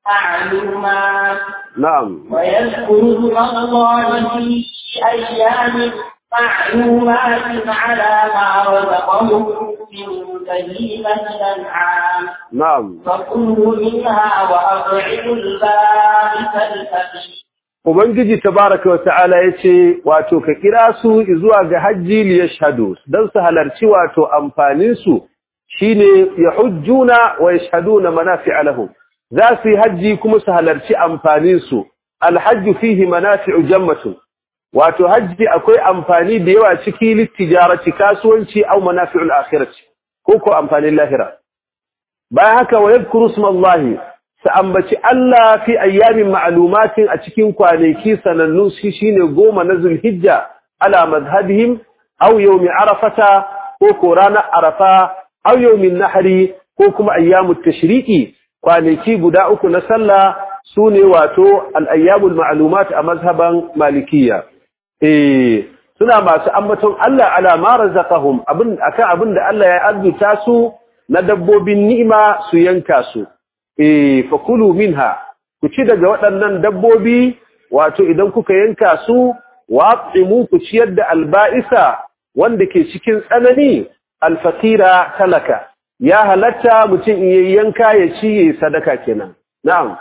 معلومات na'am ويذكروا اسم الله في أيام معلومات على ما رزقهم من بهيمة الأنعام na'am فكلوا منها وأطعموا البائس الفقير Ubangiji tabaraka wa ta'ala yace wato ka kira su zuwa ga hajji li yashhadu dan su halarci wato amfanin su shine yahujjuna wa yashhaduna manafi'a lahum za su yi hajji kuma su halarci amfanin su alhajju fihi manafi'u jammatun wato hajji akwai amfani da yawa ciki littijarati kasuwanci au manafi'ul akhirati ko ko amfanin lahira bayan haka wa yadhkuru smallahi sa ambaci Allah fi ayyamin ma'lumatin a cikin kwanaki sanannu shi shine goma na Zulhijja ala madhhabihim aw yawmi arafata ko ko ranar arafa aw yawmin nahri ko kuma ayyamut tashriqi kwanaki guda uku na sallah sune wato al-ayyamul ma'lumat a mazhaban malikiyya eh suna masu ambaton Allah ala ma razaqahum abin akan abin da Allah ya arzuta su na dabbobin ni'ima su yanka su eh fakulu minha ku ci daga waɗannan dabbobi wato idan kuka yanka su waqimu ku ciyar da alba'isa wanda ke cikin tsanani alfaqira talaka ya halatta mutum in yanka ya ci ya sadaka kenan na'am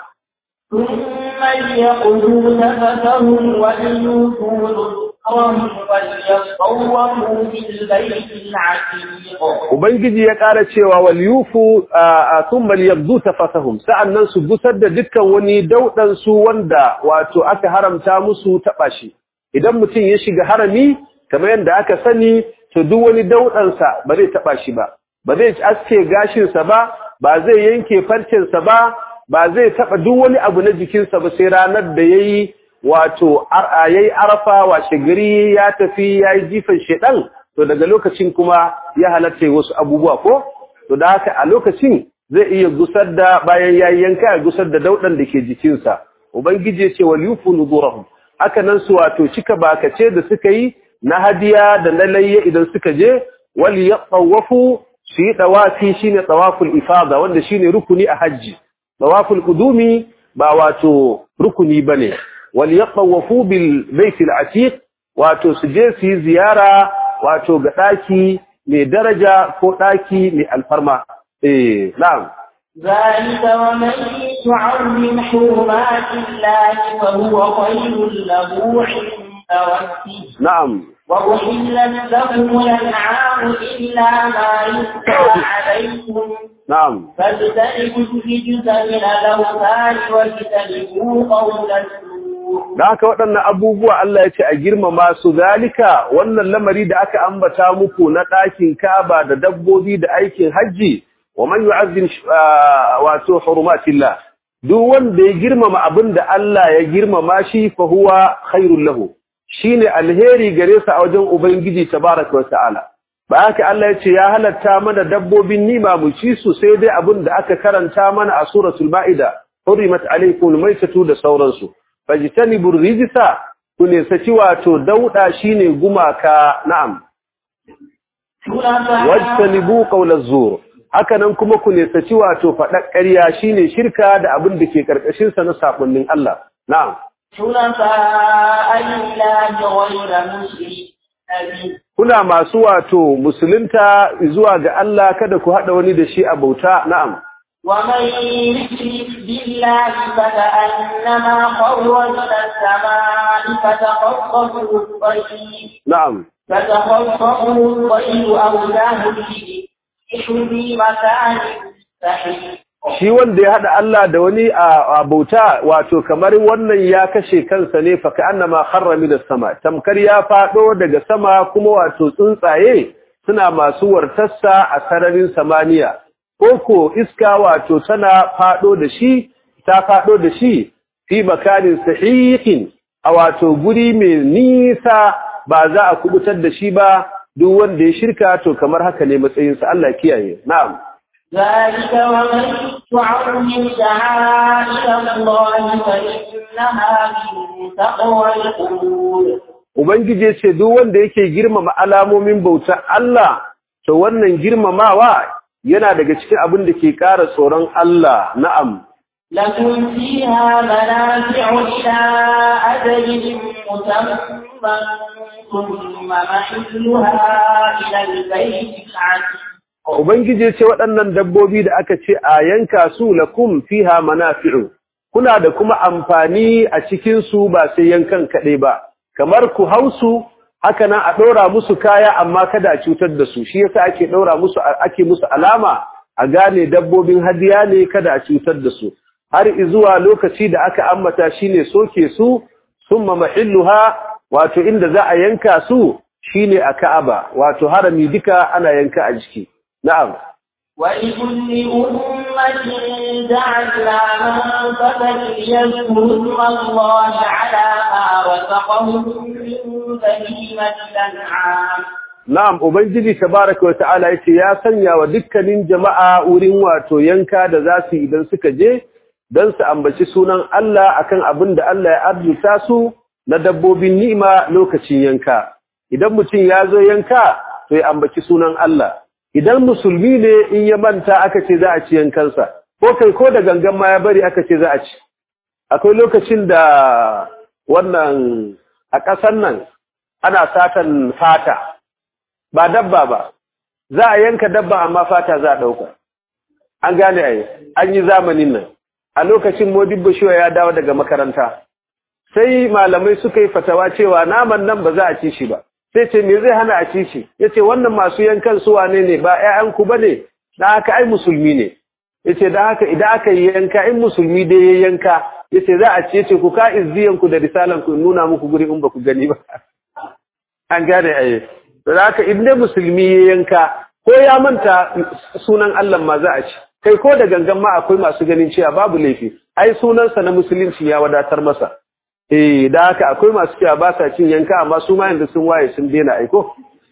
ثم ليقضوا نفسهم وليوفوا نذورهم وليطوفوا بالبيت العتيق Ubangiji ya ƙara cewa wal yufu thumma liyabdu tafasahum sa'annan su gusar da dukkan wani daudan su wanda wato aka haramta musu taba shi idan mutum ya shiga harami kamar yadda aka sani to duk wani daudan sa ba zai taba shi ba ba zai aske gashin sa ba ba zai yanke farcen sa ba ba zai taba duk wani abu na jikin sa ba sai ranar da yayi wato yayi arafa washe gari ya tafi yayi jifan shedan to daga lokacin kuma ya halatta wasu abubuwa ko to da haka a lokacin zai iya gusar da bayan yayi yanka ya gusar da daudan da ke jikinsa ubangiji ya ce wal yufu nuzurahum haka nan su wato cika bakace da suka yi na hadiya da na layya idan suka je wal yatawafu su yi dawafi shine tawaful ifada wanda shine rukuni a hajji tawaful qudumi ba wato rukuni bane wal yatawafu bil baitil atiq wato su je su yi ziyara wato ga ɗaki mai daraja ko ɗaki mai alfarma. Eh, na'am. ذلك ومن يعظم حرمات الله فهو خير له عند ربه Na'am. وأحلت لكم الأنعام إلا ما يتلى عليكم Na'am. فاجتنبوا الرجس من الأوثان واجتنبوا قول الزور Da haka waɗannan abubuwa Allah ya ce a girmama su zalika wannan lamari da aka ambata muku na ɗakin Ka'aba da dabbobi da aikin hajji wa man yu'azzim ah, wato hurumatillah duk wanda ya girmama abin da Allah ya girmama shi fa huwa khairul lahu shine alheri gare sa a wajen ubangiji tabaraka wa ta'ala ba haka Allah ya ce ya halatta mana dabbobin nima mu ci su sai dai abin da aka karanta mana a suratul ma'ida hurimat alaykum maitatu da sauransu fajtanibur rijsa ku ne saci wato dauda shine gumaka na'am wajtanibu qawlaz zur haka nan kuma ku ne saci wato fadar ƙarya shine shirka da abin da ke karkashin sa na sabunnin Allah na'am حنفاء لله غير مشرك به kuna masu wato musulunta zuwa ga Allah kada ku hada wani da shi a bauta na'am ومن يشرك بالله فكأنما خر من السماء فتخطفه الطير na'am فتخطفه الطير أو تهوي في مكان سحيق shi wanda ya haɗa Allah da wani a bauta wato kamar wannan ya kashe kansa ne fa annama kharra min sama tamkar ya fado daga sama kuma wato tsuntsaye suna masu wartarsa a sararin samaniya koko iska wato tana fado da shi ta fado da shi fi makanin sahihin a wato guri mai nisa ba za a kubutar da shi ba duk wanda ya shirka to kamar haka ne matsayinsa Allah kiyaye na'am ذلك ومن تعظم شعائر الله فإنها من تقوى القلوب Ubangiji ya ce duk wanda yake girmama alamomin bautar Allah to wannan girmamawa yana daga cikin abin da ke ƙara tsoron Allah na'am لكم فيها منافع إلى أجل مسمى ثم محلها إلى البيت العتيق Ubangiji ya ce waɗannan dabbobi da aka ce a yanka su lakum fiha manafi'u kuna da kuma amfani a cikin su ba sai yankan kaɗai ba kamar ku hausu haka nan a ɗora musu kaya amma kada a cutar da su shi yasa ake ɗora musu ake musu alama a gane dabbobin hadiya ne kada a cutar da su har zuwa lokaci da aka ambata shine soke su summa mahilluha wato inda za a yanka su shine a Ka'aba wato harami duka ana yanka a jiki na'am ولكل أمة جعلنا منفذا ليذكروا اسم الله على ما رزقهم من بهيمة الأنعام Na'am, Ubangiji tabaraka wa ta'ala yace ya sanya wa dukkanin jama'a wurin wato yanka da za su idan suka je don su ambaci sunan Allah akan abin da Allah ya arzuta su na dabbobin ni'ima lokacin yanka. Idan mutum ya zo yanka, to ya ambaci sunan Allah. Idan musulmi ne in ya manta aka ce za a ci yankansa, ko kai ko da gangan ma ya bari aka ce za a ci. Akwai lokacin da wannan a ƙasar nan ana satan fata. ba dabba ba za a yanka dabba amma fata za a ɗauka an gane a an yi zamanin nan a lokacin modibbo shiwa ya dawo daga makaranta sai malamai suka yi fatawa cewa naman nan ba za a ci shi ba sai ce me zai hana a ci shi ya ce wannan masu yankan su wane ne ba ‘ya'yanku ba ne da haka ai musulmi ne ya ce da haka idan aka yi yanka in musulmi dai ya yanka ya ce za a ce ce ku ka izziyanku da risalanku in nuna muku guri in ba ku gani ba an gane a da haka inda musulmi ya yanka ko ya manta sunan Allah ma za a ci kai ko da gangan ma akwai masu ganin cewa babu laifi ai sunansa na musulunci ya wadatar masa eh da haka akwai masu cewa ba sa cin yanka amma su ma yanzu sun waye sun daina aiko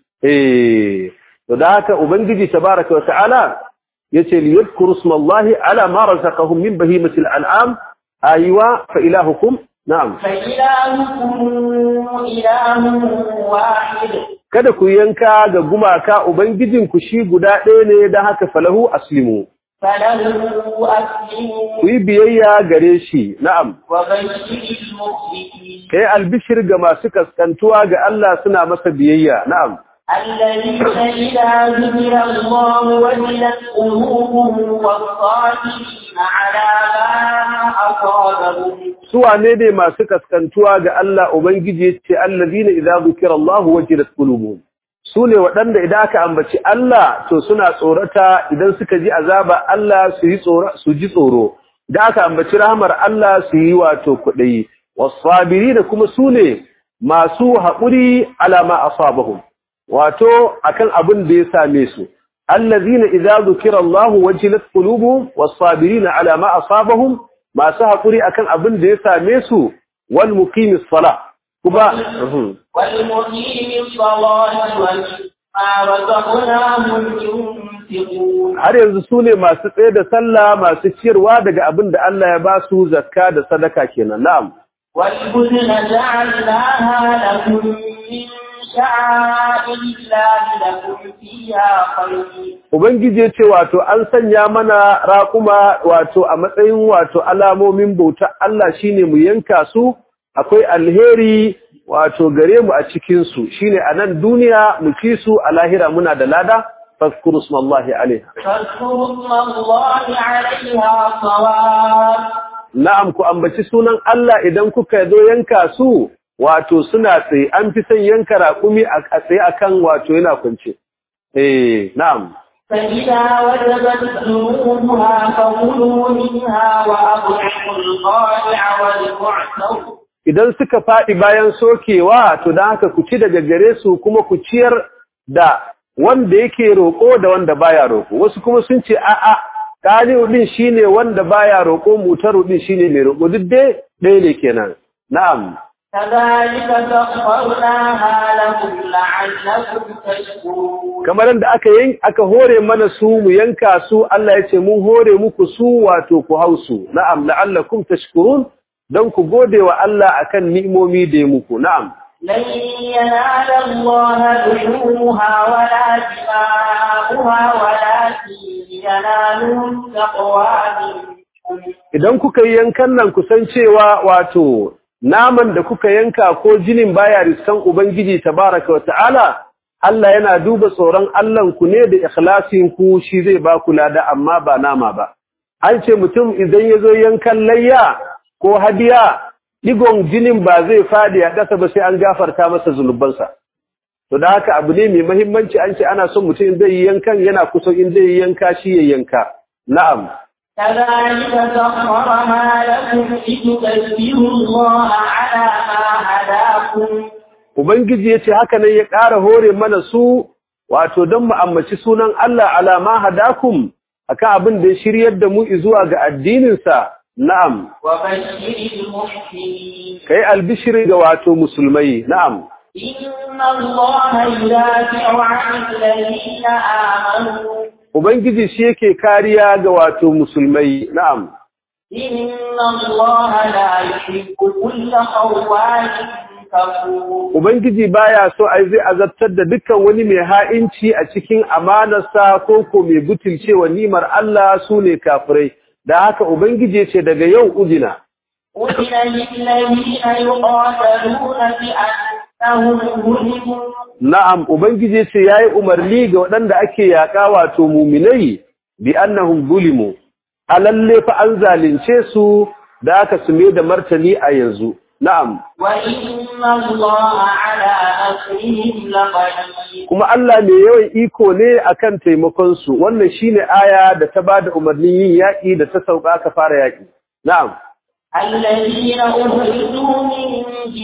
eh to da haka ubangiji tabaraka wa ta'ala yace li yadhkuru ismallahi ala ma razaqahum min bahimatil an'am aywa fa ilahukum na'am فإلهكم إله واحد kada ku yanka ga gumaka ubangijinku shi guda ɗaya ne don haka falahu aslimu فله أسلموا ku yi biyayya gare shi na'am وبشر المخبتين kai albishir ga masu kaskantuwa ga Allah suna masa biyayya na'am الذين إذا ذكر الله وجلت قلوبهم والصابرين على ما أصابهم su wane ne masu kaskantuwa ga Allah ubangiji yace allazina idza zukira Allah wajilat qulubuhum su ne waɗanda idan aka ambaci Allah to suna tsorata idan suka ji azaba Allah su yi tsoro su ji tsoro idan aka ambaci rahmar Allah su yi wato kuɗi wasabirina kuma su ne masu haƙuri alama asabahum wato akan abin da ya same su allazina idza zukira Allah wajilat qulubuhum wasabirina ala ma asabahum masu haƙuri akan abin da ya same su wal muqimis sala kuma والمقيم الصلاة ومما رزقناهم ينفقون har yanzu su ne masu tsaye da sallah masu ciyarwa daga abin da Allah ya ba su zakka da sadaka kenan na'am والبدن جعلناها لكم من شعائر الله لكم فيها خير ubangiji ya ce wato an sanya mana raƙuma wato a matsayin wato alamomin bauta Allah shine mu yanka su akwai alheri wato gare mu a cikin su shine a nan duniya mu ci su a lahira muna da lada fazkuru smallahi alaiha فاذكروا اسم الله عليها صواب na'am ku ambaci sunan Allah idan kuka zo yanka su wato suna tsaye an fi son yanka raƙumi a tsaye akan wato yana kwance eh na'am فإذا وجبت جنوبها فكلوا منها وأطعموا القانع والمعتر idan suka faɗi bayan sokewa to dan haka ku ci daga gare su kuma ku ciyar da wanda yake roƙo da wanda baya roƙo wasu kuma sun ce a'a qali'u din shine wanda baya roƙo mutaru din shine mai roƙo duk dai ɗaya ne kenan na'am كذلك سخرناها لكم لعلكم تشكرون kamar yadda aka yin aka hore mana su mu yanka su Allah ya ce mun hore muku su wato ku hausu na'am la'allakum tashkurun dan ku gode wa Allah akan ni'imomi da ya muku na'am لن ينال الله لحومها ولا دماؤها ولكن يناله التقوى منكم idan kuka yi yankan nan kusan cewa wato naman da kuka yanka ko jinin baya riskan ubangiji tabaraka wa ta'ala Allah yana duba tsoron Allahn ku ne da ikhlasin ku shi zai ba ku lada amma ba nama ba an ce mutum idan ya zo yankan layya ko hadiya digon jinin ba zai fadi a ƙasa ba sai an gafarta masa zunubansa to da haka abu ne mai muhimmanci an ce ana son mutum zai yi yankan yana kusa in zai yi yanka shi ya yanka na'am كذلك سخرها لكم لتكبروا الله على ما هداكم Ubangiji ya ce haka nan ya ƙara hore mana su wato don mu ammaci sunan Allah alama hadakum akan abin da ya shiryar da mu zuwa ga addininsa na'am وبشر المحسنين kai albishiri ga wato musulmai na'am إن الله يدافع عن الذين آمنوا Ubangiji shi yake kariya ga wato musulmai na'am إن الله لا يحب كل خوان كفور Ubangiji baya so ai zai azabtar da dukkan wani mai ha'inci a cikin amanarsa ko ko mai butulcewa nimar Allah su ne kafirai da haka Ubangiji ya ce daga yau udina أذن للذين يقاتلون بأنهم ظلموا Na'am, Ubangiji ce ya yi umarni ga waɗanda ake yaƙa wato muminai bi annahum zulimu, a lalle fa an zalunce su da aka sume da martani a yanzu. Na'am, وإن الله على نصرهم لقدير kuma Allah mai yawan iko ne akan taimakonsu, wannan shi ne aya da ta ba da umarnin yin yaƙi da ta sauka aka fara yaƙi. Na'am, الذين أخرجوا من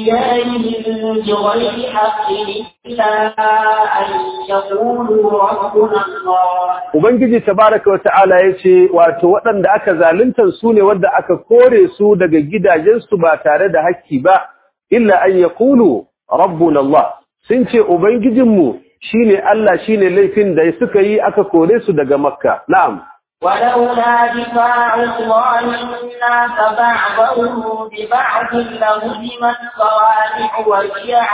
ديارهم بغير حق إلا أن يقولوا ربنا الله Ubangiji tabaraka wa ta'ala ya ce, wato waɗanda aka zaluntar su ne wadda aka kore su daga gidajensu ba tare da hakki ba, illa an ya kulu, Rabbun Allah, sun ce Ubangijinmu shi ne Allah shi ne laifin da suka yi aka kore su daga Makka, na'am. ولولا دفاع الله الناس بعضهم ببعض لهدمت صوامع وبيع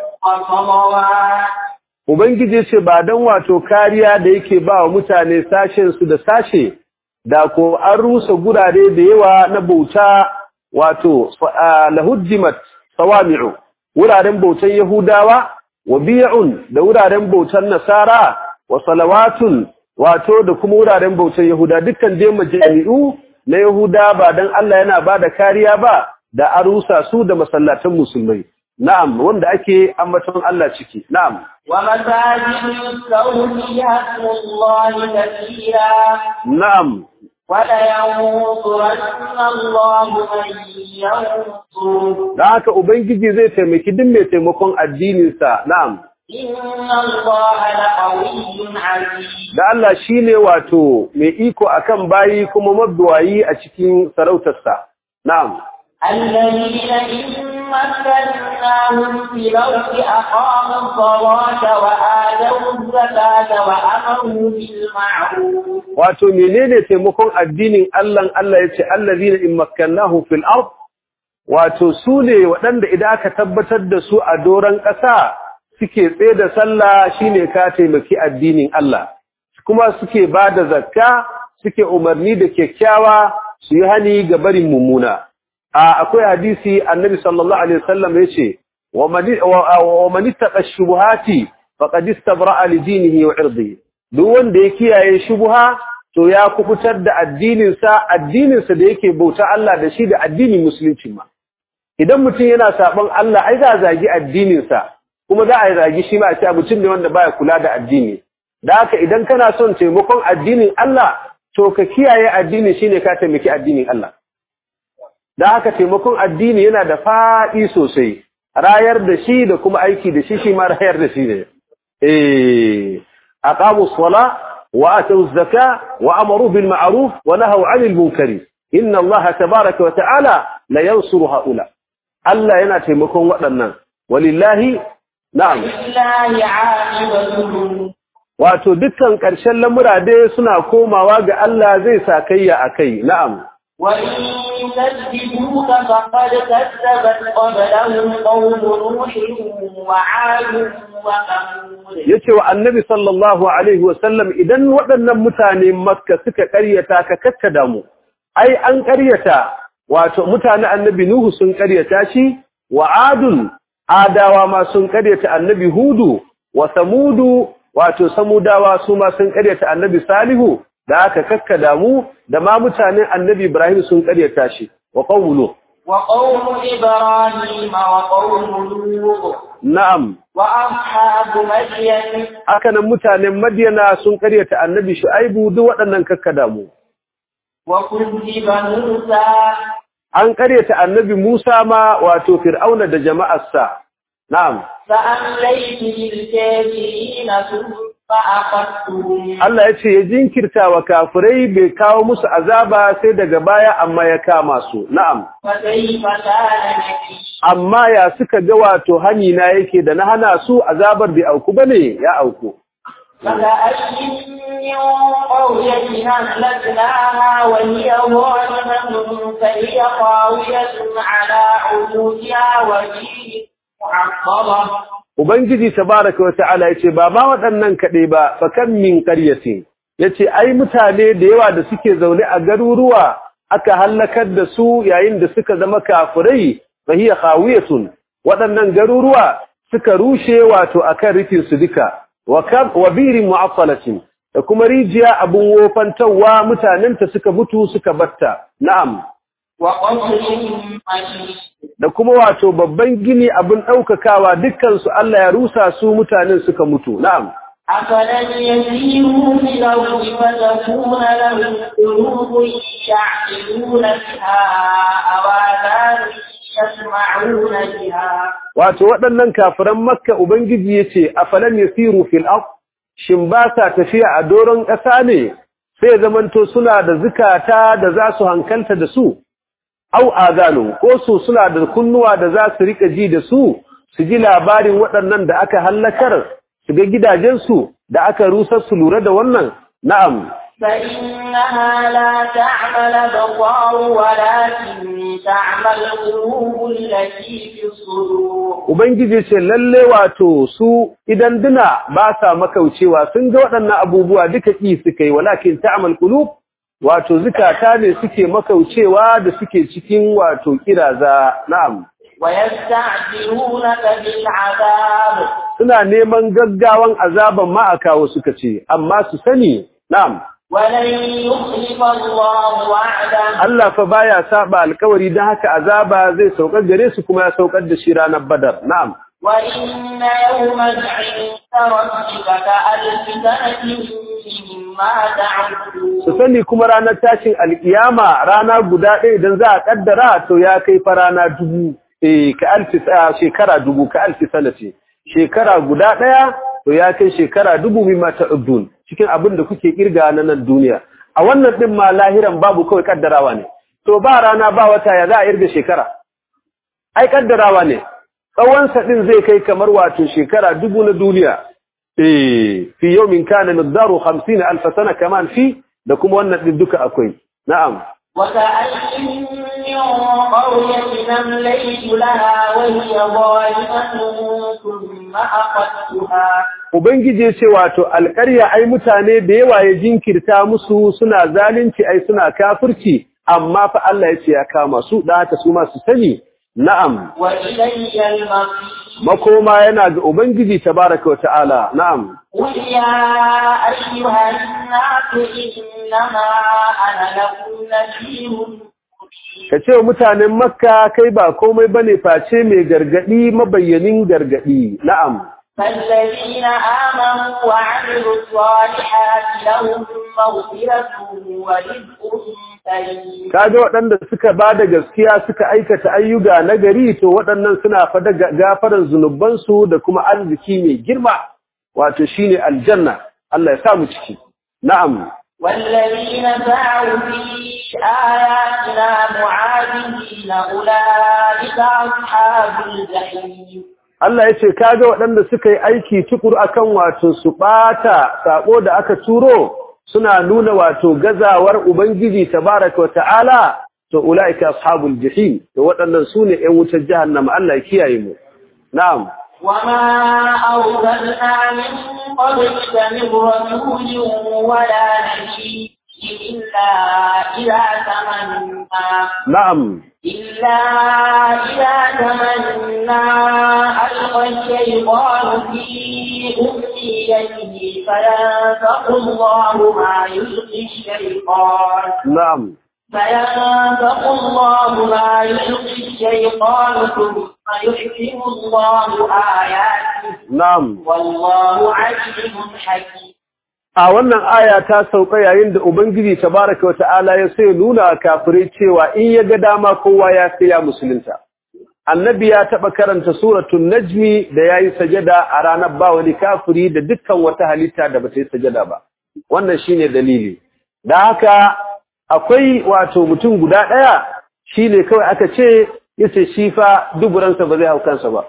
وصلوات Ubangiji ce ba don wato kariya da yake ba wa mutane sashensu da sashe, da ko an rusa gurare da yawa na bauta wato ah, lahuddimat sawami'u, wuraren bautan Yahudawa, wa biya'un da wuraren bautan Nasara, wa salawatun wato da kuma wuraren bautan Yahuda dukkan dai majami'u na Yahuda ba don Allah yana ba da kariya ba da an rusa su da masallatan musulmai. Na'am, wanda ake ambaton Allah ciki. Na'am. ومساجد يذكر فيها اسم الله كثيرا Na'am, ولينصرن الله من ينصره da haka Ubangiji zai taimaki duk mai taimakon addininsa, na'am, إن الله لقوي عزيز da Allah shi ne wato mai iko akan bayi kuma mabuwayi a cikin sarautarsa, na'am. الذين إن مكناهم في الأرض أقاموا الصلاة وآتوا الزكاة وأمروا بالمعروف Wato menene taimakon addinin Allah Allah ya ce, Allazina in makkannahu fil ard wato su ne waɗanda idan aka tabbatar da su a doron ƙasa suke tsaye da sallah shine ka taimaki addinin Allah, kuma suke ba da zakka suke umarni da kyakkyawa su yi hani ga barin mummuna. a akwai hadisi annabi sallallahu alaihi wasallam yace wa man wa man ittaqa shubuhati faqad istabra'a li dinihi wa irdihi duk wanda ya kiyaye shubuha to ya kubutar da addinin sa addinin sa da yake bauta Allah da shi da addinin musulunci ma idan mutum yana saban Allah ai za a zagi addininsa kuma za a zagi shi ma a ce mutum ne wanda baya kula da addini da haka idan kana son taimakon addinin Allah to ka kiyaye addini shine ka taimaki addinin Allah da haka taimakon addini yana da faɗi sosai rayar da shi da kuma aiki da shi shi ma rayar da shi ne eh aqamu sala wa atu zaka wa amaru bil ma'ruf wa nahaw 'anil munkari inna Allah tabaaraka wa ta'ala la yansuru haula Allah yana taimakon waɗannan walillahi na'am lillahi 'aqibatul wato dukkan ƙarshen lamura dai suna komawa ga Allah zai sakayya akai na'am وإن يكذبوك فقد كذبت قبلهم قوم نوح وعاد وثمود yace wa annabi sallallahu alaihi wasallam idan waɗannan mutane makka suka ƙaryata ka kakkada mu ai an ƙaryata wato mutane annabi nuhu sun ƙaryata shi wa adun adawa ma sun ƙaryata annabi hudu wa samudu wato samudawa su ma sun ƙaryata annabi salihu da aka kakkada mu da ma mutanen annabi ibrahim sun ƙaryata shi wa qawlu وقوم إبراهيم وقوم لوط na'am وأصحاب مدين haka nan mutanen Madiyana sun karyata annabi Shu'aibu duk waɗannan kakkada mu. وكذب موسى An karyata annabi Musa ma wato Fir'auna da jama'arsa. Na'am. فأمليت للكافرين ثم أخذتهم Allah ya ce ya jinkirta wa kafirai bai kawo musu azaba sai daga baya amma ya kama su. Na'am. فكيف كان نكير Amma ya suka ga wato hani na yake da na hana su azabar bai auku bane ya auku. فكأي من قرية أهلكناها وهي ظالمة فهي خاوية على عروشها وهي معطلة Ubangiji tabaraka wa ta'ala yace ba ma waɗannan kaɗai ba fa kan min qaryatin yace ai mutane da yawa da suke zaune a garuruwa aka halakar da su yayin da suka zama kafirai fa hiya khawiyatun waɗannan garuruwa suka rushe wato akan rufin su duka wa kab wa birin mu'affalatin da kuma rijiya abun wofantawa mutanen ta suka mutu suka batta na'am وقصر مشيد da kuma wato babban gini abin ɗaukakawa dukkansu Allah ya rusa su mutanen suka mutu na'am أفلم يسيروا في الأرض فتكون لهم قلوب يعقلون بها أو آذان يسمعون بها wato waɗannan kafiran makka ubangiji yace afalam yasiru fil ard shin ba sa tafiya a doron ƙasa ne sai zamanto suna da zukata da za su hankalta da su au azanu ko su suna da kunnuwa da za su rika ji da su su ji labarin waɗannan da aka hallakar su ga gidajensu da aka rusar su lura da wannan na'am فإنها لا تعمى الأبصار ولكن تعمى القلوب التي في الصدور Ubangiji ce lalle wato su idan duna ba sa makaucewa sun ga waɗannan abubuwa duka ƙi suka yi walakin ta'amal qulub wato zukata ne suke makaucewa da suke cikin wato kiraza na'am ويستعجلونك بالعذاب suna neman gaggawan azaban ma a kawo suka ce amma su sani na'am ولن يخلف الله وعده Allah fa baya saba alkawari dan haka azaba zai saukar gare su kuma ya saukar da shi ranar badar na'am وإن يوما عند ربك كألف سنة مما su تعدون sani kuma ranar tashin alkiyama rana guda ɗaya idan za a kaddara to ya kai fa rana dubu eh ka alfi sa- shekara dubu ka alfi sanati shekara guda ɗaya to ya kai shekara dubu mimma ta'udun cikin abin da kuke kirga na nan duniya a wannan din ma lahiran babu kawai kaddarawa ne to ba rana ba wata ya za a irga shekara ai kaddarawa ne tsawon sa din zai kai kamar wato shekara dubu na duniya eh fi yawmin kana miqdaru 50000 sana kaman fi da kuma wannan din duka akwai na'am وكأي من قرية أمليت لها وهي ظالمة ثم أخذتها ubangiji ya ce wato alƙarya ai mutane da yawa ya jinkirta musu suna zalunci ai suna kafirci amma fa Allah ya ce ya kama su da haka su ma su sani na'am وإلي المصير makoma yana ga ubangiji tabaraka wa ta'ala na'am قل يا أيها الناس إنما أنا لكم نذير مبين ka ce wa mutanen makka kai ba komai bane face mai gargadi mabayyanin gargadi na'am فالذين آمنوا وعملوا الصالحات لهم مغفرة ورزق كريم kaga waɗanda suka ba da gaskiya suka aikata ayyuka na gari to waɗannan suna fada gafaran zunubansu da kuma arziki mai girma wato shine aljanna Allah ya sa mu ciki na'am والذين سعوا في آياتنا معاذين أولئك أصحاب الجحيم Allah ya ce kaga waɗanda suka yi aiki tukur akan wato su ɓata saƙo da aka turo suna nuna wato gazawar Ubangiji tabaraka wa ta'ala to ula'ika ashabul jahim to waɗannan su ne ‘yan wutar jahannama Allah ya kiyaye mu na'am وما أرسلنا من قبلك من رسول ولا نبي إلا إذا تمنى na'am إلا إذا تمنى ألقى الشيطان في أمنيته فينفق الله ما يلقي الشيطان na'am فينفق الله ما يلقي الشيطان ثم يحكم الله آياته na'am والله عليم حكيم a wannan aya ta sauka yayin da Ubangiji tabaraka wata'ala ya sai nuna kafirai cewa in ya ga dama kowa ya sai ya musulunta. Annabi ya taɓa karanta suratun Najmi da ya yi sajada a ranar ba wani kafiri da dukkan wata halitta da ba ta yi sajada ba. Wannan shi ne dalili. Da haka akwai wato mutum guda ɗaya shi ne kawai aka ce ya ce shi fa duburansa ba zai hau kansa ba.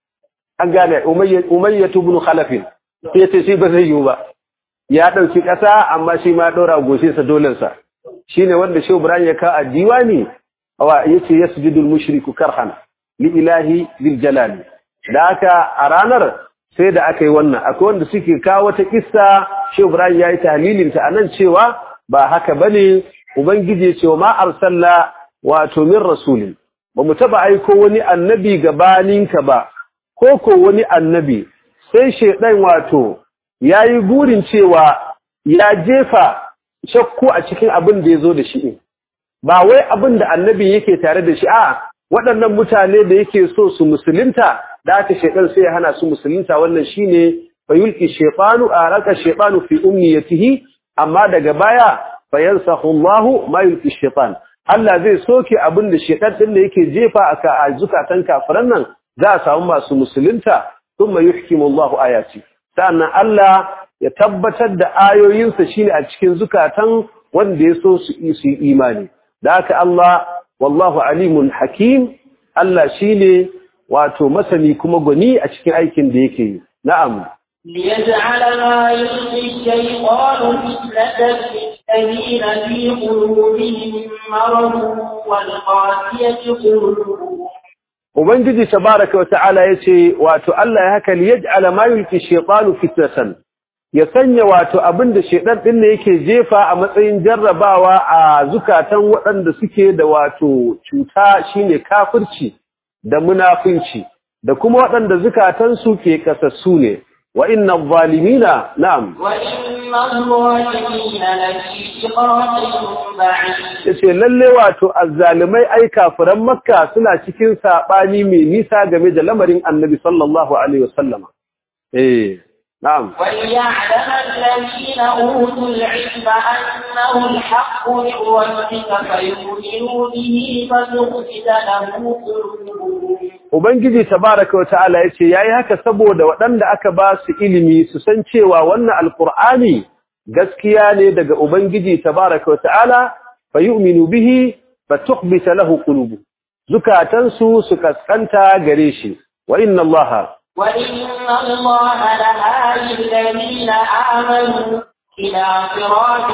An gane Umayyatu bin Khalafin sai ya ce shi ba zai yiwu ba. ya ɗauki ƙasa amma shi ma ɗora goshinsa dolensa shi ne wanda shi Ibrahim ya kawo a diwani wa ya ce ya sujudul mushriku karhan li ilahi lil jalali da haka a ranar sai da aka yi wannan akwai wanda suke kawo wata kissa shi Ibrahim ya yi tahlilin ta anan cewa ba haka bane ubangiji ya ce wa ma arsalla wato min rasulin ba mu taba aiko wani annabi gabaninka ba ko ko wani annabi sai shedan wato ya yi burin cewa ya jefa shakku a cikin abin da ya zo da shi ba wai abin da annabi yake tare da shi a waɗannan mutane da yake so su musulunta da aka shaidan sai ya hana su musulunta wannan shine fayulki shaytanu a raka shaytanu fi umniyatihi amma daga baya fayansahu Allah ma yulki shaytan Allah zai soke abin da shaitan din da yake jefa aka a zukatan kafiran nan za a samu masu musulunta thumma yuhkimu Allah ayati sannan Allah ya tabbatar da ayoyinsa shine a cikin zukatan wanda ya so su yi imani da haka Allah wallahu alimun hakim Allah shine wato masani kuma gwani a cikin aikin da yake yi na'am ليجعل ما يلقي الشيطان فتنة للذين في قلوبهم مرض والقاسية قلوبهم Ubangiji tabaraka wa ta'ala yace wato Allah ya haka liyaj'ala ma yulki shaytanu fitnatan ya sanya wato abinda shaytan din ne yake jefa a matsayin jarrabawa a zukatan waɗanda suke da wato cuta shine kafirci da munafinci da kuma waɗanda zukatan su ke kasassu ne wa inna zalimina na'am وإن الظالمين لفي شقاق بعيد yace lalle wato azzalimai ai kafiran makka suna cikin sabani mai nisa game da lamarin annabi sallallahu alaihi wasallama eh na'am وليعلم الذين أوتوا العلم أنه الحق من ربك فيؤمنوا به فتخفت له قلوبهم ubangiji tabaraka wa ta'ala yace yayi haka saboda waɗanda aka ba su ilimi su san cewa wannan alqur'ani gaskiya ne daga ubangiji tabaraka wa ta'ala fayu'minu bihi fatukhbita lahu qulubu zukatansu su kaskanta gare shi wa inna allaha وإن الله لهادي الذين آمنوا إلى صراط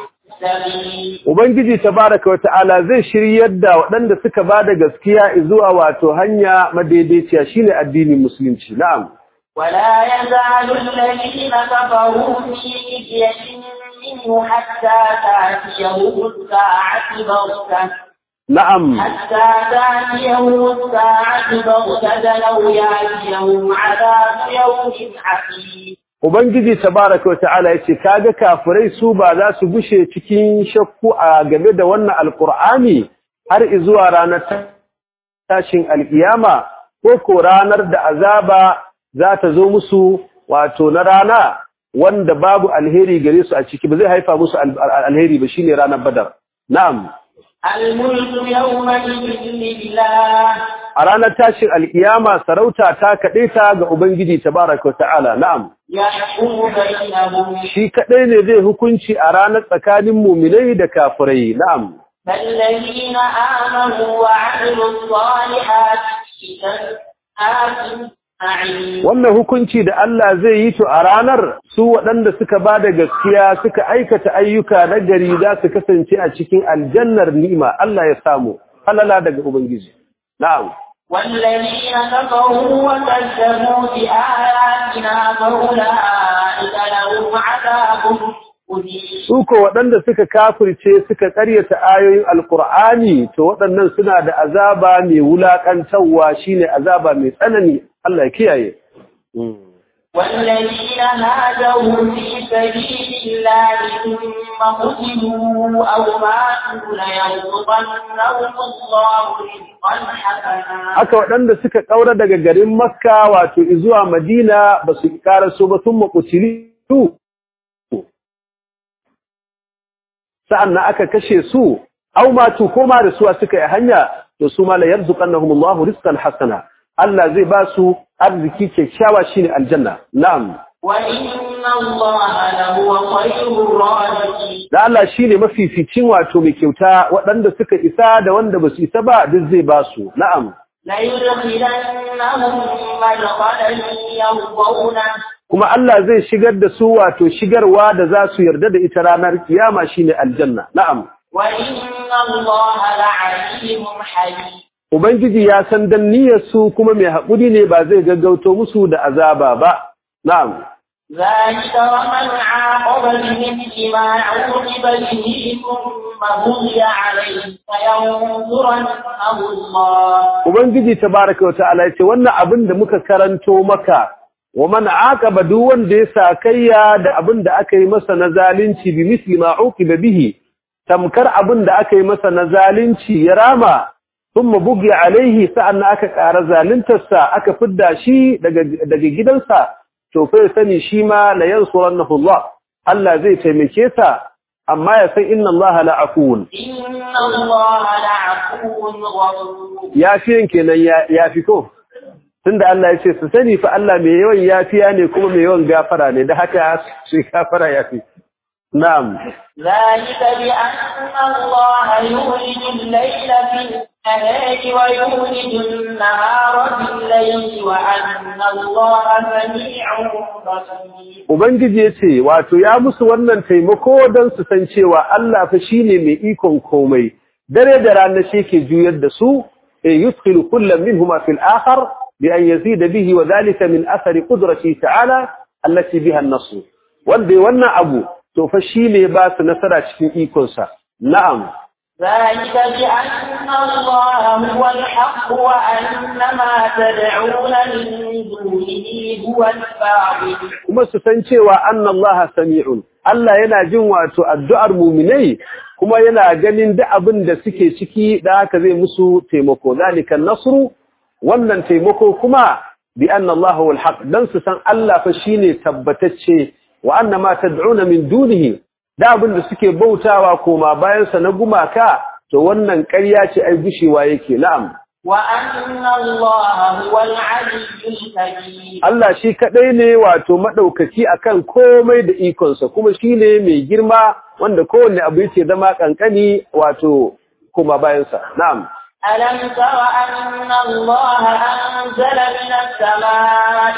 مستقيم Ubangiji tabaraka wa ta'ala zai shiryar da waɗanda suka ba da gaskiya zuwa wato hanya madaidaiciya shine addinin musulunci. Na'am. ولا يزال الذين كفروا في مرية منه حتى تأتيهم الساعة بغتة Na'am. حتى تأتيهم الساعة بغتة أو يأتيهم عذاب يوم عقيم Ubangiji tabaraka wa ta'ala yace kaga kafirai su ba za su gushe cikin shakku a game da wannan alqur'ani har zuwa ranar tashin alkiyama ko ko ranar da azaba za ta zo musu wato na rana wanda babu alheri gare su a ciki ba zai haifa musu alheri ba shine ranar badar na'am الملك يومئذ لله a ranar tashin alkiyama sarauta ta kaɗe ta ga ubangiji tabaraka wa ta'ala na'am يحكم بينهم shi kaɗai ne zai hukunci a ranar tsakanin muminai da kafirai na'am فالذين آمنوا وعملوا الصالحات في جنات النعيم wannan hukunci da Allah zai yi to a ranar su waɗanda suka ba da gaskiya suka aikata ayyuka na gari za su kasance a cikin aljannar ni'ima Allah ya samu halala daga ubangiji na'am والذين كفروا وكذبوا بآياتنا فأولئك لهم عذاب مهين su ko waɗanda suka kafirce suka ƙaryata ayoyin alkur'ani to waɗannan suna da azaba mai wulaƙantarwa shine azaba mai tsanani Allah ya kiyaye والذين هاجروا في سبيل الله ثم قتلوا أو ماتوا ليرزقنهم الله رزقا حسنا haka waɗanda suka ƙaura daga garin makka wato zuwa madina ba su ƙaraso ba sun maƙutili sa'an na aka kashe su au matu koma da suwa suka yi hanya to su ma la yarzuqannahumullahu rizqan hasana Allah zai ba su arziki kyakkyawa shine aljanna na'am وإن الله لهو خير الرازقين da Allah shine mafificin wato mai kyauta waɗanda suka isa da wanda ba su isa ba duk zai ba su na'am ليدخلنهم مدخلا يرضونه kuma Allah zai shigar da su wato shigarwa da za su yarda da ita ranar kiyama shine aljanna na'am وإن الله لعليم حليم ubangiji ya san dan niyyar su kuma mai haƙuri ne ba zai gaggauto musu da azaba ba na'am ذلك ومن عاقب بمثل ما عوقب به ثم بغي عليه فينظرنه الله ubangiji tabaraka wa ta'ala yace wannan abin da muka karanto maka wa man aqaba duk wanda ya sakayya da abin da aka yi masa na zalunci bi misli ma uqiba bihi tamkar abin da aka yi masa na zalunci ya rama thumma bugi alaihi sa'anna aka ƙara zaluntarsa aka fidda shi daga daga gidansa to fa ya sani shi ma la yansurannahu Allah Allah zai taimake sa amma ya san inna Allah la'afun إن الله لعفو غفور yafiyan kenan ya yafi ko tunda Allah ya ce su sani fa Allah mai yawan yafiya ne kuma mai yawan gafara ne da haka shi gafara yafi na'am ذلك بأن الله يولد الليل في النهار ويولد النهار في الليل وأن الله سميع بصير ubangiji ya ce wato ya musu wannan taimako don su san cewa Allah fa shine mai ikon komai dare da rana shi ke juyar da su e yudkhilu kullam minhuma fil akhar bi an yazida bihi wa dhalika min athari qudrati ta'ala allati biha an-nasr wanda wannan abu to fa shine ba su nasara cikin ikon sa na'am ذلك بأن الله هو الحق وأن ما تدعون من دونه هو الباطل kuma su san cewa annallaha sami'un Allah yana jin wato addu'ar muminai kuma yana ganin duk abin da suke ciki da haka zai musu taimako zalika nasru wannan taimako kuma bi annallaha wal haq dan su san Allah fa shine tabbatacce wa anna ma tad'una min dunihi da abin da suke bautawa koma bayan sa na gumaka to wannan ƙarya ce ai gushewa yake na'am وأن الله هو العلي الكبير Allah shi kaɗai ne wato maɗaukaki akan komai da ikonsa kuma shi ne mai girma wanda kowanne abu yake zama ƙanƙani wato kuma bayansa. Na'am. ألم تر أن الله أنزل من السماء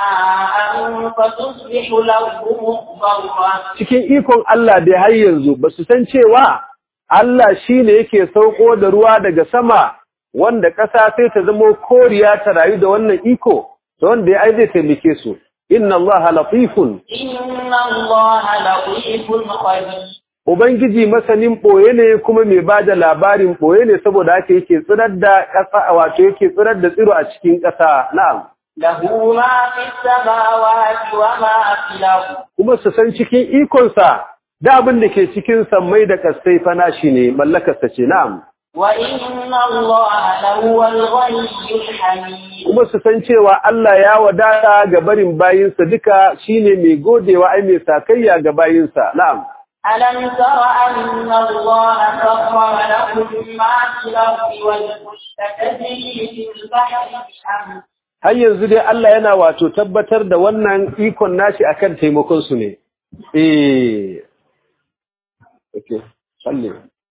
ماء فتصبح الأرض مخضرة Cikin ikon Allah da har yanzu ba su san cewa Allah shi ne yake sauko da ruwa daga sama wanda ƙasa sai ta zamo koriya ta rayu da wannan iko, da wanda ya ai zai taimake su. Inna Allah latifun إن الله لطيف خبير Ubangiji masanin ɓoye ne kuma mai ba da labarin ɓoye ne saboda haka yake tsirar da ƙasa wato yake tsirar da tsiro a cikin ƙasa na'am له ما في السماوات وما في الأرض kuma su san cikin ikonsa da abin da ke cikin sammai da kasai fana shi ne mallakarsa ce na'am وإن الله لهو الغني الحميد kuma su san cewa Allah ya wadata ga barin bayinsa duka shine mai godewa ai mai sakayya ga bayinsa na'am ألم تر أن الله سخر لكم ما في الأرض والفلك تجري في البحر بأمره har yanzu dai Allah yana wato tabbatar da wannan ikon nashi akan taimakon su ne eh okay salli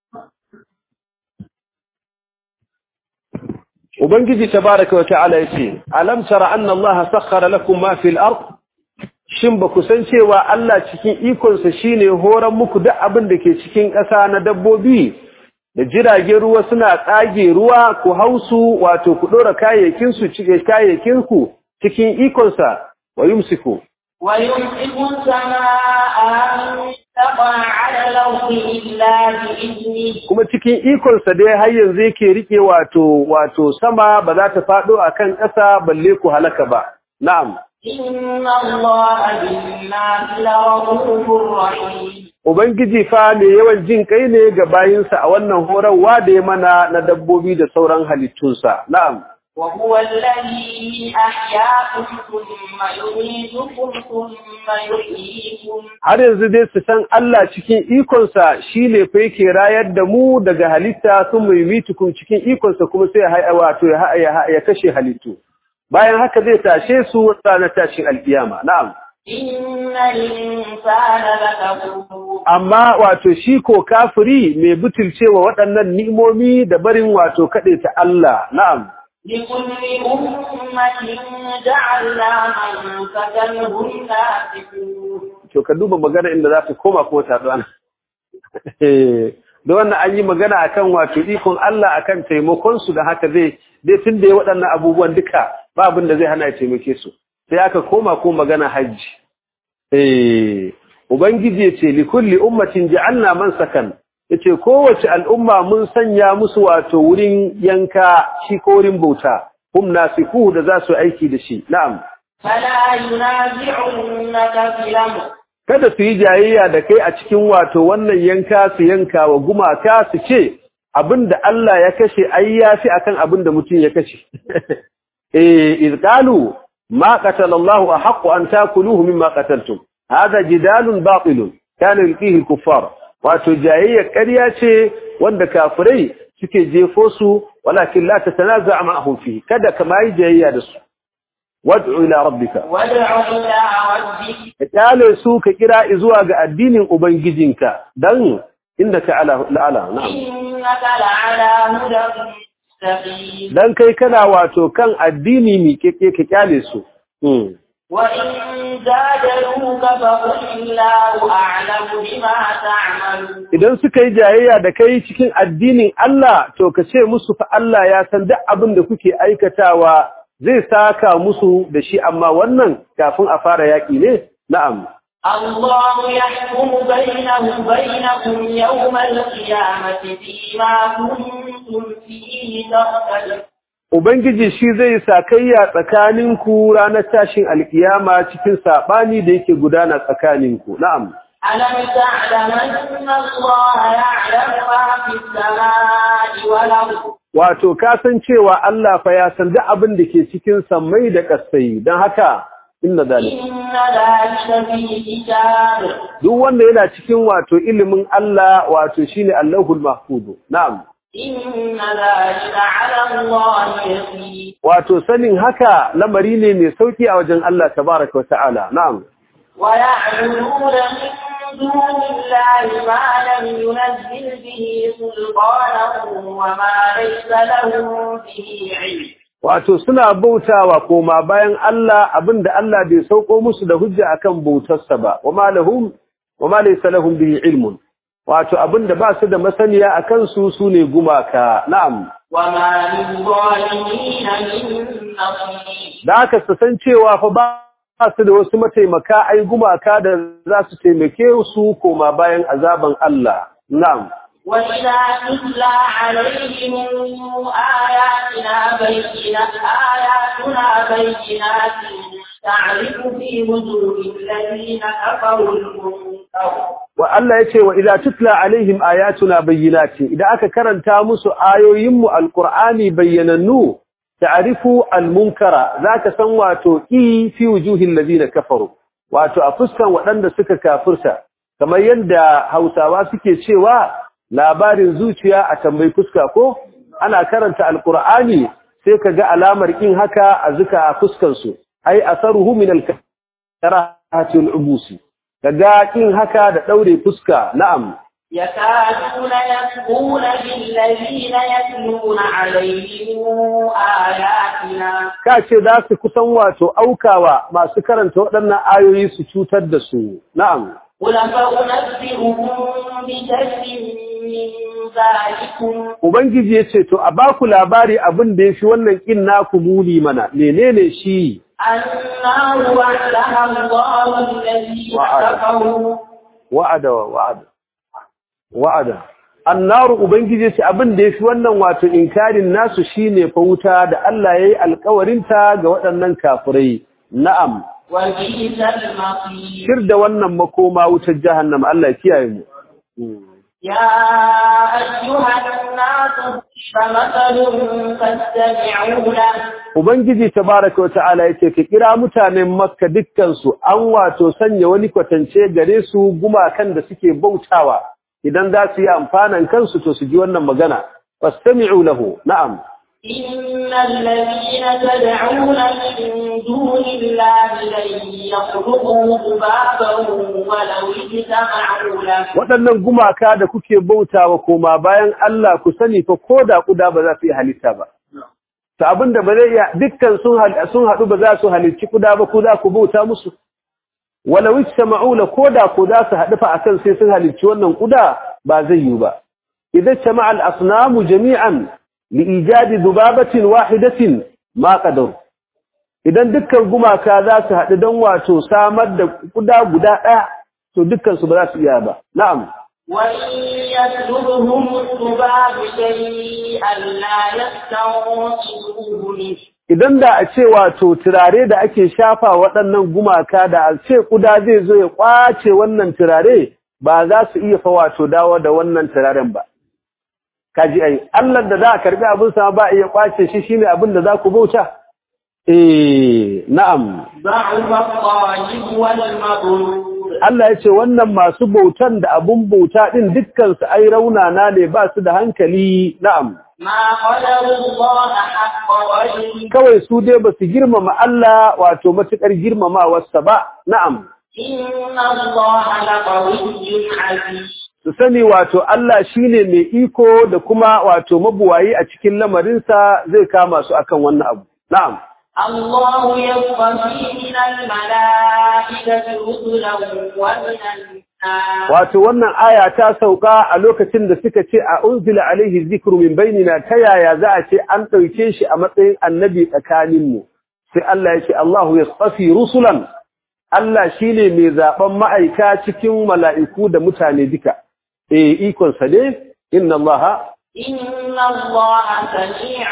ubangiji tabaaraka wa ta'ala yace alam tara anna Allah sakhkhara lakum ma fil ard shin ba ku san cewa Allah cikin ikonsa shine horan muku duk abin da ke cikin ƙasa na dabbobi da jiragen ruwa suna tsage ruwa ku hausu wato ku ɗora kayayyakinsu cike kayayyakinku cikin ikonsa wa yumsiku ويمسك السماء أن تقع على الأرض إلا بإذنه kuma cikin ikonsa dai har yanzu yake rike wato wato sama ba za ta faɗo akan ƙasa balle ku halaka ba na'am إن الله بالناس لرؤوف رحيم ubangiji fa mai yawan jin kai ne ga bayinsa a wannan horarwa da ya mana na dabbobi da sauran halittunsa na'am وهو الذي أحياكم ثم يميتكم ثم يحييكم har yanzu dai su san Allah cikin ikonsa shi ne fa yake rayar da mu daga halitta sun mai mitukun cikin ikonsa kuma sai ya wato ya, ya, ya kashe halittu bayan haka zai tashe su ranar tashin alkiyama na'am إن الإنسان لكفور amma wato shi ko kafiri mai butulcewa waɗannan ni'imomi da barin wato kaɗe ta Allah na'am لكل أمة جعلنا منسكا هم ناسكوه to ka duba magana inda za ta koma kuma ta zuwa da wannan an yi magana akan wato ikon Allah akan taimakon su da haka zai dai tun da ya waɗannan abubuwan duka ba abin da zai hana ya taimake su sai aka koma ko magana hajji eh ubangiji ya ce likulli ummatin ja'alna mansakan yace kowace al'umma mun sanya musu wato wurin yanka shi ko wurin bauta hum nasifu da za su aiki da shi na'am فلا ينازعنك في الأمر kada su yi jayayya da kai a cikin wato wannan yanka su yanka wa gumaka su ce abinda Allah ya kashe ai yafi akan abinda mutum ya kashe eh iz qalu ma qatala Allah ahqqu an takuluhu mimma qataltum hada jidalun batilun kana yulqihi al-kuffar wato jayayya ƙarya ce wanda kafirai suke jefo su walakin la tatanaza ma'ahum fihi kada kama yi jayayya da su wad'u ila rabbika وادع إلى ربك ka kyale su ka kira zuwa ga addinin ubangijinka dan innaka ala la'ala na'am إنك لعلى هدى مستقيم dan kai kana wato kan addini mi keke ka kyale su mm. وإن جادلوك فقل الله أعلم بما تعملون idan suka yi jayayya da kai cikin addinin Allah to ka ce musu fa Allah ya san duk abin da kuke aikatawa zai saka musu da shi amma wannan kafin a fara yaki ne na'am الله يحكم بينهم بينكم يوم القيامة فيما كنتم فيه تختلفون Ubangiji shi zai sakayya tsakaninku ranar tashin alkiyama cikin saɓani da yake gudana tsakaninku. Na'am. ألم تعلم أن الله يعلم ما في السماء والأرض Wato, ka san cewa Allah fa ya san duk abin da ke cikin sammai da ƙasai, don haka, inna zalika. إن ذلك في كتاب Duk wanda yana cikin wato ilimin Allah wato shine Allahul Mahfudu. Na'am. إن ذلك على الله يسير Wato sanin haka lamari ne mai sauki a wajen Allah tabaraka wa ta'ala. Na'am. ويعبدون من دون الله ما لم ينزل به سلطانا وما ليس لهم به علم Wato suna bautawa koma bayan Allah abinda Allah bai sauko musu da hujja akan bautarsa ba, wa ma lahum wa ma laysa lahum bihi ilmun. Wato abinda ba su da masaniya akan su sune gumaka. Na'am. وما للظالمين من نصير Da haka su san cewa fa ba su da wasu mataimaka ai gumaka da za su taimake su koma bayan azaban Allah. Na'am. وإذا تتلى عليهم آياتنا بينات آياتنا بينات تعرف في وجوه الذين كفروا المنكر wa Allah yace wa idza tutla alaihim ayatuna bayyinati idan aka karanta musu ayoyinmu alqur'ani bayyanannu ta'rifu almunkara zaka san wato i fi wujuhil ladina kafaru wato a fuskan waɗanda suka kafirta kamar yadda Hausawa suke cewa labarin zuciya a tambayi fuska ko ana karanta alqur'ani sai kaga alamar kin haka a zuka a fuskan su ai asaruhu min al-karahati al-ubusi kaga kin haka da daure fuska na'am يكادون يسقون بالذين يتلون عليهم آياتنا kace za su kusan wato aukawa masu karanta waɗannan ayoyi su cutar da su na'am قل فأنبئهم بشر من ذلكم ubangiji yace to a baku labari abin da yafi wannan kin naku muni mana menene shi النار وعدها الله الذين وعد. كفروا wa'ada wa'ada wa'ada annaru ubangiji yace abin da yafi wannan wato inkarin nasu shine fa wuta da Allah yayi alƙawarin ta ga waɗannan kafirai na'am وبئس المصير shir da wannan makoma wutar jahannama Allah ya kiyaye mu يا أيها الناس فمثل فاستمعوا له ubangiji tabaraka wa ta'ala yace ka kira mutanen makka dukkan su an wato sanya wani kwatance gare su gumakan da suke bautawa idan za su yi amfanan kansu to su ji wannan magana fastami'u lahu na'am إن الذين تدعون من دون الله لن يخلقوا ذبابا ولو اجتمعوا له waɗannan gumaka da kuke bautawa koma bayan Allah ku sani fa koda kuda ba za su yi halitta ba to abinda ba zai iya dukkan sun hal- sun haɗu ba za su halicci kuda ba ku za ku bauta musu walau istama'u la koda ko za su haɗu fa akan sai sun halicci wannan kuda ba zai yi ba idan jama'a al-asnamu jami'an li ijadi dubabatin wahidatin ma qadar idan dukkan gumaka za su haɗu don wato samar da kuda guda ɗaya to dukkan su ba za su iya ba na'am وإن يسلبهم الذباب شيئا لا يستنقذوه منه idan da a ce wato turare da ake shafa waɗannan gumaka da a ce kuda zai zo ya kwace wannan turare ba za su iya fa wato dawo da wannan turaren ba kaji ai Allah da za a karbi abin sa ba iya kwace shi shine abin da za ku bauta eh na'am ضعف الطالب والمظلوم Allah ya ce wannan masu bautan da abun bauta din dukkan su ai raunana ne ba su da hankali na'am ما قدر الله حق قدره kawai su dai ba su girmama Allah wato matukar girmamawarsa ba na'am إن الله لقوي عزيز su sani wato Allah shine mai iko da kuma wato mabuwayi a cikin lamarinsa zai kama su akan wannan abu na'am الله يصطفي من الملائكة رسلا ومن الناس wato wannan aya ta sauka a lokacin da suka ce a unzila alaihi zikru min bainina ta yaya za a ce an ɗauke shi a matsayin annabi tsakaninmu sai Allah ya ce Allahu yastafi rusulan Allah shine mai zaben ma'aika cikin mala'iku da mutane duka eh ikon sa ne inna Allah إن الله سميع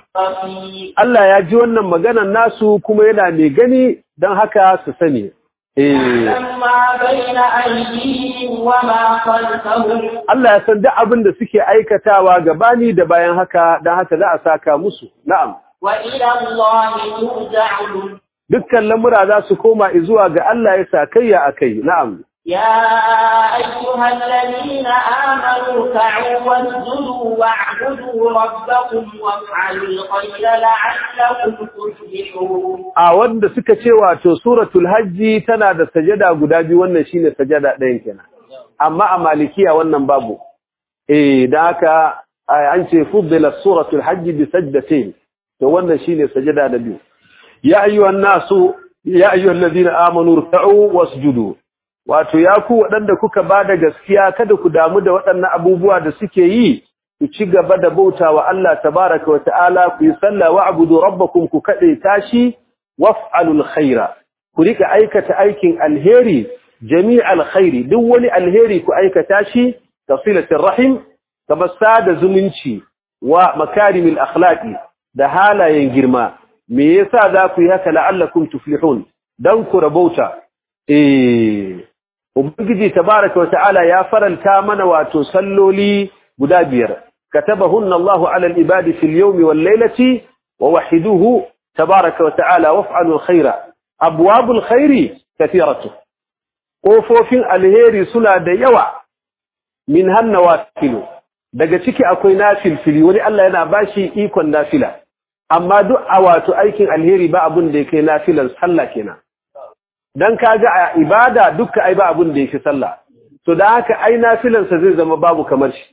بصير Allah ya ji wannan maganar nasu kuma yana mai gani don haka su sani eh يعلم ما بين أيديهم وما خلفهم Allah ya san duk abin da suke aikatawa gabani da bayan haka don haka za a saka musu na'am وإلى الله ترجع الأمور dukkan lamura za su koma zuwa ga Allah ya sakayya akai na'am يا أيها الذين آمنوا اركعوا واسجدوا واعبدوا ربكم وافعلوا الخير لعلكم تفلحون a wanda suka ce wato suratul hajji tana da sajada guda biyu wannan shine sajada ɗayan kenan amma a malikiya wannan babu eh dan haka ai, an ce fuddila suratul hajji bi sajdatayn to wannan shine sajada da biyu ya ayyuhan nasu ya ayyuhal ladina amanu ruk'u wasjudu wato ya ku waɗanda kuka bada gaskiya kada ku damu da waɗannan abubuwa da suke yi ku ci gaba da bautawa Allah tabaraka wa ta'ala ku yi sallah wa'budu rabbakum ku kade tashi waf'alul khaira ku rika aikata aikin alheri jami'al khairi duk wani alheri ku aikata shi tasilatir rahim tabassa da zumunci wa makarimil akhlaqi da halayen girma me yasa za ku yi haka la'allakum tuflihun dan ku rabauta eh ubangiji tabaraka wata'ala ya faranta mana wato salloli guda biyar katabahunna Allahu 'ala al-ibadi fil yawmi wal laylati wa wahiduhu tabaraka wata'ala waf'alu al-khaira abwabul khairi kathiratu kofofin alheri suna da yawa min hanna wakilu daga ciki akwai nafilfili wani Allah yana bashi ikon nafila amma duk a wato aikin alheri ba abun da yake nafilan sallah kenan dan kaga a ibada dukka ai ba abun da yake sallah to da haka ai nafilan sa zai zama babu kamar shi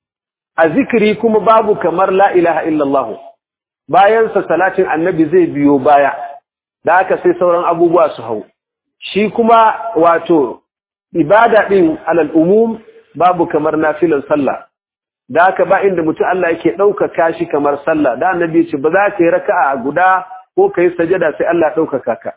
a zikiri kuma babu kamar la ilaha illallah bayan sa salatin annabi zai biyo baya da haka sai sauran abubuwa su hau shi kuma wato ibada din alal umum babu kamar nafilan sallah da haka ba inda mutum Allah yake ɗaukaka shi kamar sallah da annabi ce ba za ka yi raka'a guda ko ka yi sajada sai Allah ɗaukaka ka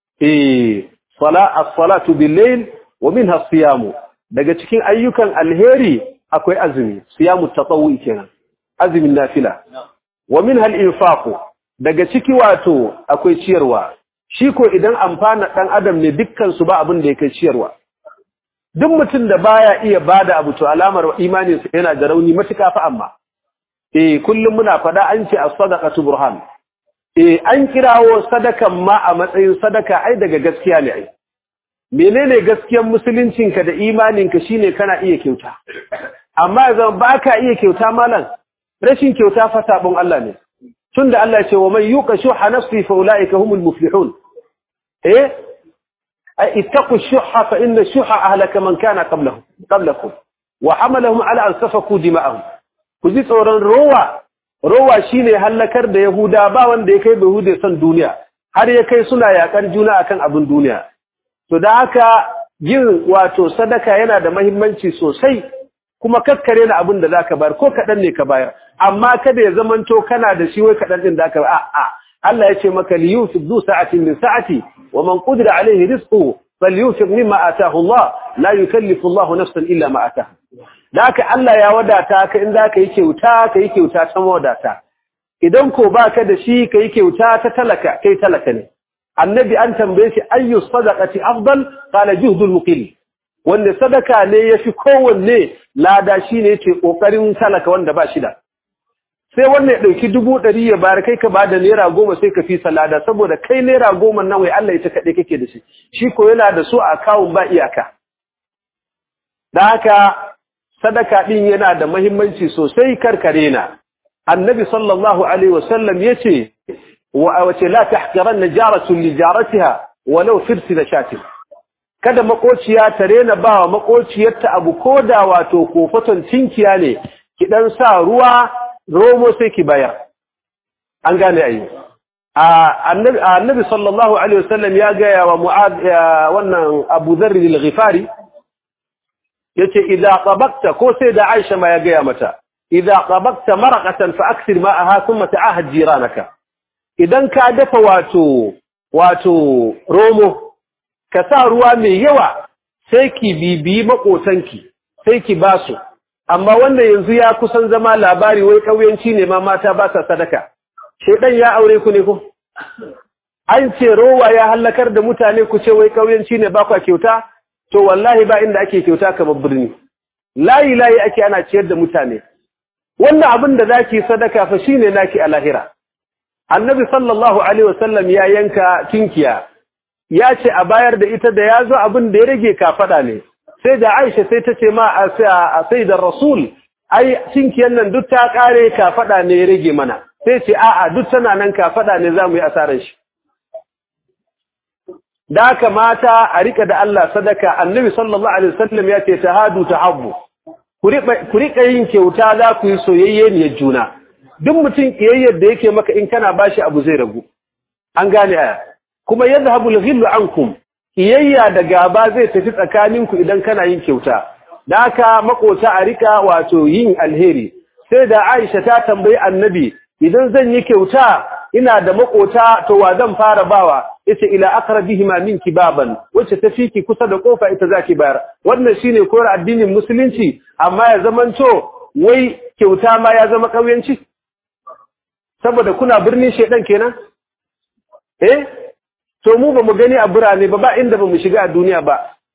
eh sala as-salatu bil-layl wa minha as-siyamu daga cikin ayyukan alheri akwai azumi siyamu tatawwi kenan azumin nafila wa minha al-infaq daga ciki wato akwai ciyarwa shi ko idan amfana dan adam ne dukkan su ba abin da yake ciyarwa duk mutum da baya iya bada abu to alamar imaninsa yana da rauni matuka fa amma eh kullum muna fada an ce as-sadaqatu burhan eh an kirawo sadakan ma a matsayin sadaka ai daga gaskiya ne ai menene gaskiyar musuluncinka da imaninka shine kana iya kyauta amma yanzu baka iya kyauta malam rashin kyauta fa sabon Allah ne tunda Allah ya ce wa man yuqa shuha nafsi fa ulaika humul muflihun eh اتقوا الشح فإن الشح أهلك من كان قبلهم قبلكم وحملهم على أن سفكوا دماءهم كذي tsoron rowa rowa shine halakar da yahuda ba wanda ya kai yahude son duniya har ya kai suna yakar juna akan abin duniya to da haka yin wato sadaka yana da muhimmanci sosai kuma kakkare na abin da zaka bayar ko kadan ne ka bayar amma kada ya zamanto kana da shi wai kadan din zaka a a Allah ya ce maka li yusuf du sa'atin min sa'ati wa man qudira alayhi rizquhu falyusif mimma ataahu Allah la yukallifu Allah nafsan illa ma ataaha daka Allah ya wadata ka in zaka yi kyauta ka yi kyauta ta wadata idan ko baka da shi ka yi kyauta ta talaka kai talaka ne annabi an tambaye shi ayyu sadaqati afdal qala juhdul muqil wanda sadaka ne yafi kowanne lada shine yace kokarin talaka wanda ba shi da sai wannan ya ɗauki dubu ɗari ya bayar kai ka ba da naira goma sai ka fi salada saboda kai naira goma nan wai Allah ita kaɗai kake da shi shi ko yana da su a kawun ba iyaka da haka sadaka ɗin yana da mahimmanci sosai karkare na annabi sallallahu alaihi wasallam ya ce wace la tahqiran najaratun li jaratiha walau firsi da shatin kada makociya ta rena ba wa makociyarta abu koda wato kofaton tinkiya ne ki dan sa ruwa romo sai ki bayar an gane ayi annabi annabi sallallahu alaihi wasallam ya ga wa mu'ad wannan Abu Dharr al-Ghifari yace idza qabakta ko sai da Aisha ma ya ga mata idza qabakta maraqatan fa akthir ma'aha thumma ta'ahad jiranaka idan ka dafa wato wato romo ka sa ruwa mai yawa sai ki bibiyi makotanki sai ki basu amma wanda yanzu ya kusan zama labari wai kauyanci ne ma mata ba sa sadaka shedan ya aure ku ne ko an ce rowa ya halakar da mutane ku ce wai kauyanci ne ba kwa kyauta to wallahi ba inda ake kyauta kamar birni layi layi ake ana ciyar da mutane wannan abin da zaki sadaka fa shine naki a lahira annabi sallallahu alaihi wasallam ya yanka kinkiya ya ce a bayar da ita da ya zo abin da ya rage kafada ne sai da Aisha sai ta ce ma a sai da Rasul ai cinkiyan nan duk ta kare ka fada ne ya rage mana sai ce a'a duk tana nan ka fada ne zamu yi asarar shi da haka mata a rika da Allah sadaka annabi sallallahu alaihi wasallam ya ce tahadu tahabbu ku rika yin kyauta za ku yi soyayye ne juna duk mutum kiyayyar da yake maka in kana bashi abu zai ragu an gane aya kuma yadhhabu al-ghillu ankum kiyayya da gaba zai tafi tsakaninku idan kana yin kyauta da haka makota a rika wato yin alheri sai da Aisha ta tambayi Annabi idan zan yi kyauta ina da makota to wa zan fara bawa yace ila aqrabihima minki baban wacce ta fiki kusa da kofa ita zaki bayar wannan shine koyar addinin musulunci amma ya zamanto wai kyauta ma ya zama kauyanci saboda kuna birnin shedan kenan eh to mu ba mu gani a birane ba ba inda ba mu shiga a duniya ba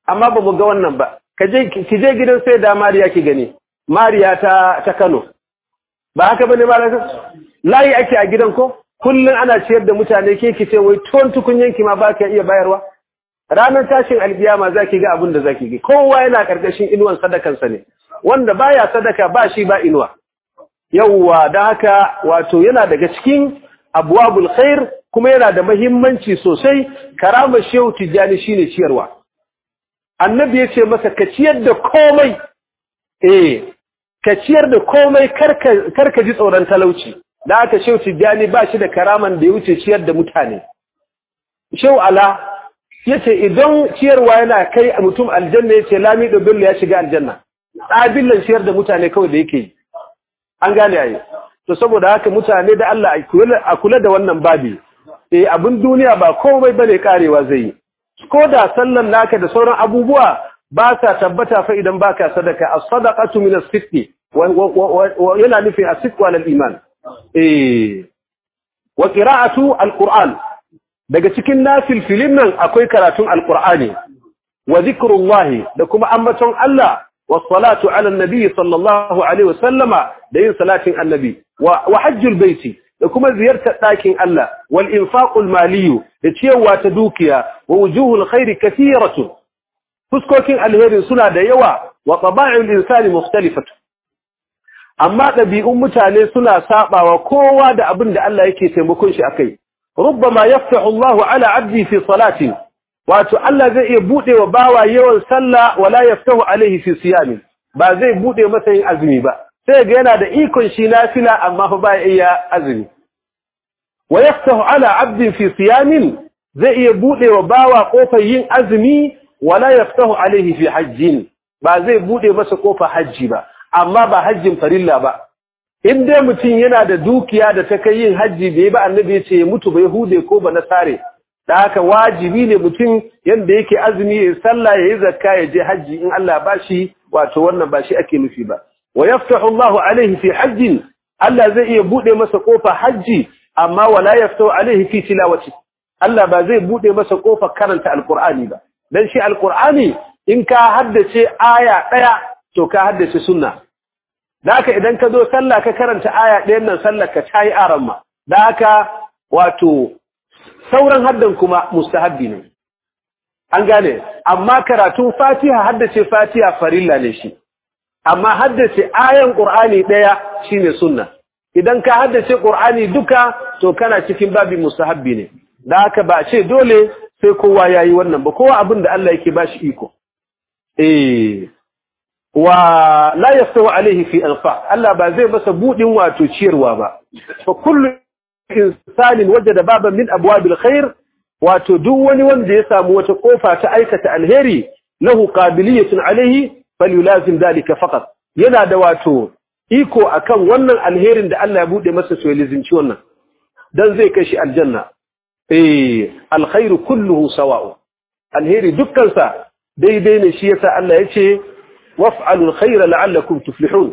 amma ba mu ga wannan ba ki je gidan sai da mariya ki gani mariya ta ta kano ba haka bane malaka layi ake a gidan ko kullun ana ciyar da mutane ke ki ce wai tuwon tukunyanki ma ba ka iya bayarwa ranar tashin alkiyama zaki ga abin da zaki ga kowa yana karkashin inuwan sadakansa ne wanda baya sadaka ba shi ba inuwa yawwa da haka wato yana daga cikin abwabul khair kuma yana da muhimmanci sosai karamar shehu tijjani shine ciyarwa annabi yace masa ka ciyar da komai eh ka ciyar da komai karka karka ji tsoron talauci da haka shehu tijjani ba shi da karaman da ya wuce ciyar da mutane shehu ala yace idan ciyarwa yana kai mutum aljanna yace lamido bello ya shiga aljanna tsabillan ciyar da mutane kawai da yake yi an gane ayi to saboda haka mutane da Allah a kula da wannan babi eh abin duniya ba komai bane karewa zai yi ko da sallan naka da sauran abubuwa ba sa tabbata fa idan baka sadaka as-sadaqatu min as-sidqi wa yana nufi as-sidq wal iman eh wa qira'atu al-qur'an daga cikin nafil filin nan akwai karatun al-qur'ani wa zikrullahi da kuma ambaton Allah والصلاة على النبي صلى الله عليه وسلم دين صلاة النبي وحج البيت لكم زيارة لكن الله والإنفاق المالي لتيوى تدوكيا ووجوه الخير كثيرة فسكوكين الهير سنة ديوى وطباع الإنسان مختلفة أما نبي أمتاني سنة ساقا وكوى دا أبن دا الله يكي تيمكنش أكي ربما يفتح الله على عبدي في صلاة wato Allah zai iya bude wa bawa yawan sallah wala yaftahu alaihi fi siyami ba zai bude masa yin azumi ba sai ga yana da ikon shi nafila amma fa ba iya azumi wa yaftahu ala abdin fi siyamin zai iya bude wa bawa kofar yin azumi wala yaftahu alaihi fi hajjin ba zai bude masa kofar hajji ba amma ba hajjin farilla ba in dai mutum yana da dukiya da ta kai yin hajji bai ba annabi ya ce ya mutu ba yahude ko ba nasare da haka wajibi ne mutum yanda yake azumi ya sallah ya yi zakka ya je hajji in Allah ba shi wato wannan ba shi ake nufi ba wa yaftahu Allah alaihi fi hajjin Allah zai iya bude masa kofa hajji amma wala yaftahu alaihi fi tilawati Allah ba zai bude masa kofa karanta alqur'ani ba dan shi alqur'ani in ka haddace aya daya to ka haddace sunna da haka idan ka zo sallah ka karanta aya ɗayan nan sallar ka tayi aramma da haka wato sauran haddan kuma mustahabbi ne an gane amma karatun fatiha haddace fatiha farilla ne shi amma haddace ayan qur'ani daya shine sunna idan ka haddace qur'ani duka to kana cikin babin mustahabbi ne da haka ba ce dole sai kowa yayi wannan ba kowa abin da Allah yake bashi iko eh wa la yastawi alaihi fi anfa Allah ba zai masa budin wato ciyarwa ba fa kullu insanin wajada baban min abwabil khair wato duk wani wanda ya samu wata kofa ta aikata alheri lahu qabiliyatun alaihi falyulazim dalika faqat yana da wato iko akan wannan alherin da Allah ya bude masa to lizinci wannan dan zai kai shi aljanna eh alkhairu kulluhu sawa'u alheri dukkan sa daidai ne shi yasa Allah yace waf'alul khayra la'allakum tuflihun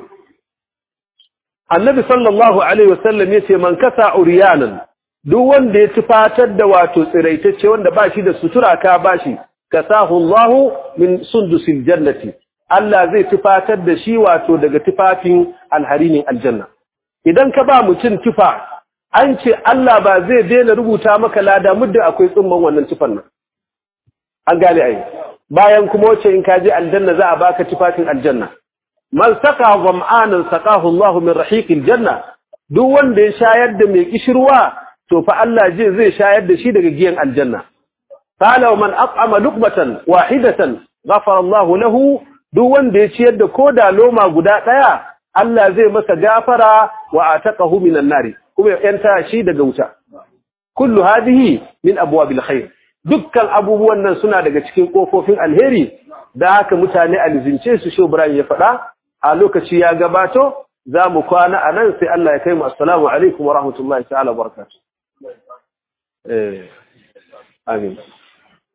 annabi sallallahu alaihi wasallam yace man kasa uriyanan duk wanda ya tufatar da wato tsiraitacce wanda ba shi da sutura ka bashi kasahu Allahu min sundusil jannati Allah zai tufatar da shi wato daga tufafin alharinin aljanna idan ka ba mutum tufa an ce Allah ba zai daina rubuta maka lada muddin akwai tsumman wannan tufan nan an gane ai bayan kuma wace in ka je aljanna za a baka tufafin aljanna man saka zam'anan saqahu Allah min rahiqil janna duk wanda ya shayar da mai kishirwa to fa Allah je zai shayar da shi daga giyan aljanna qala man at'ama luqmatan wahidatan ghafara Allah lahu duk wanda ya ciyar da koda loma guda daya Allah zai masa gafara wa ataqahu minan nari kuma ya yanta shi daga wuta kullu hadhihi min abwabil khair dukkan abubuwan nan suna daga cikin kofofin alheri da haka mutane alzince su shi Ibrahim ya faɗa a lokaci ya gabato za mu kwana a nan sai Allah ya kai mu assalamu alaikum wa rahmatullahi ta'ala wa barakatuh eh amin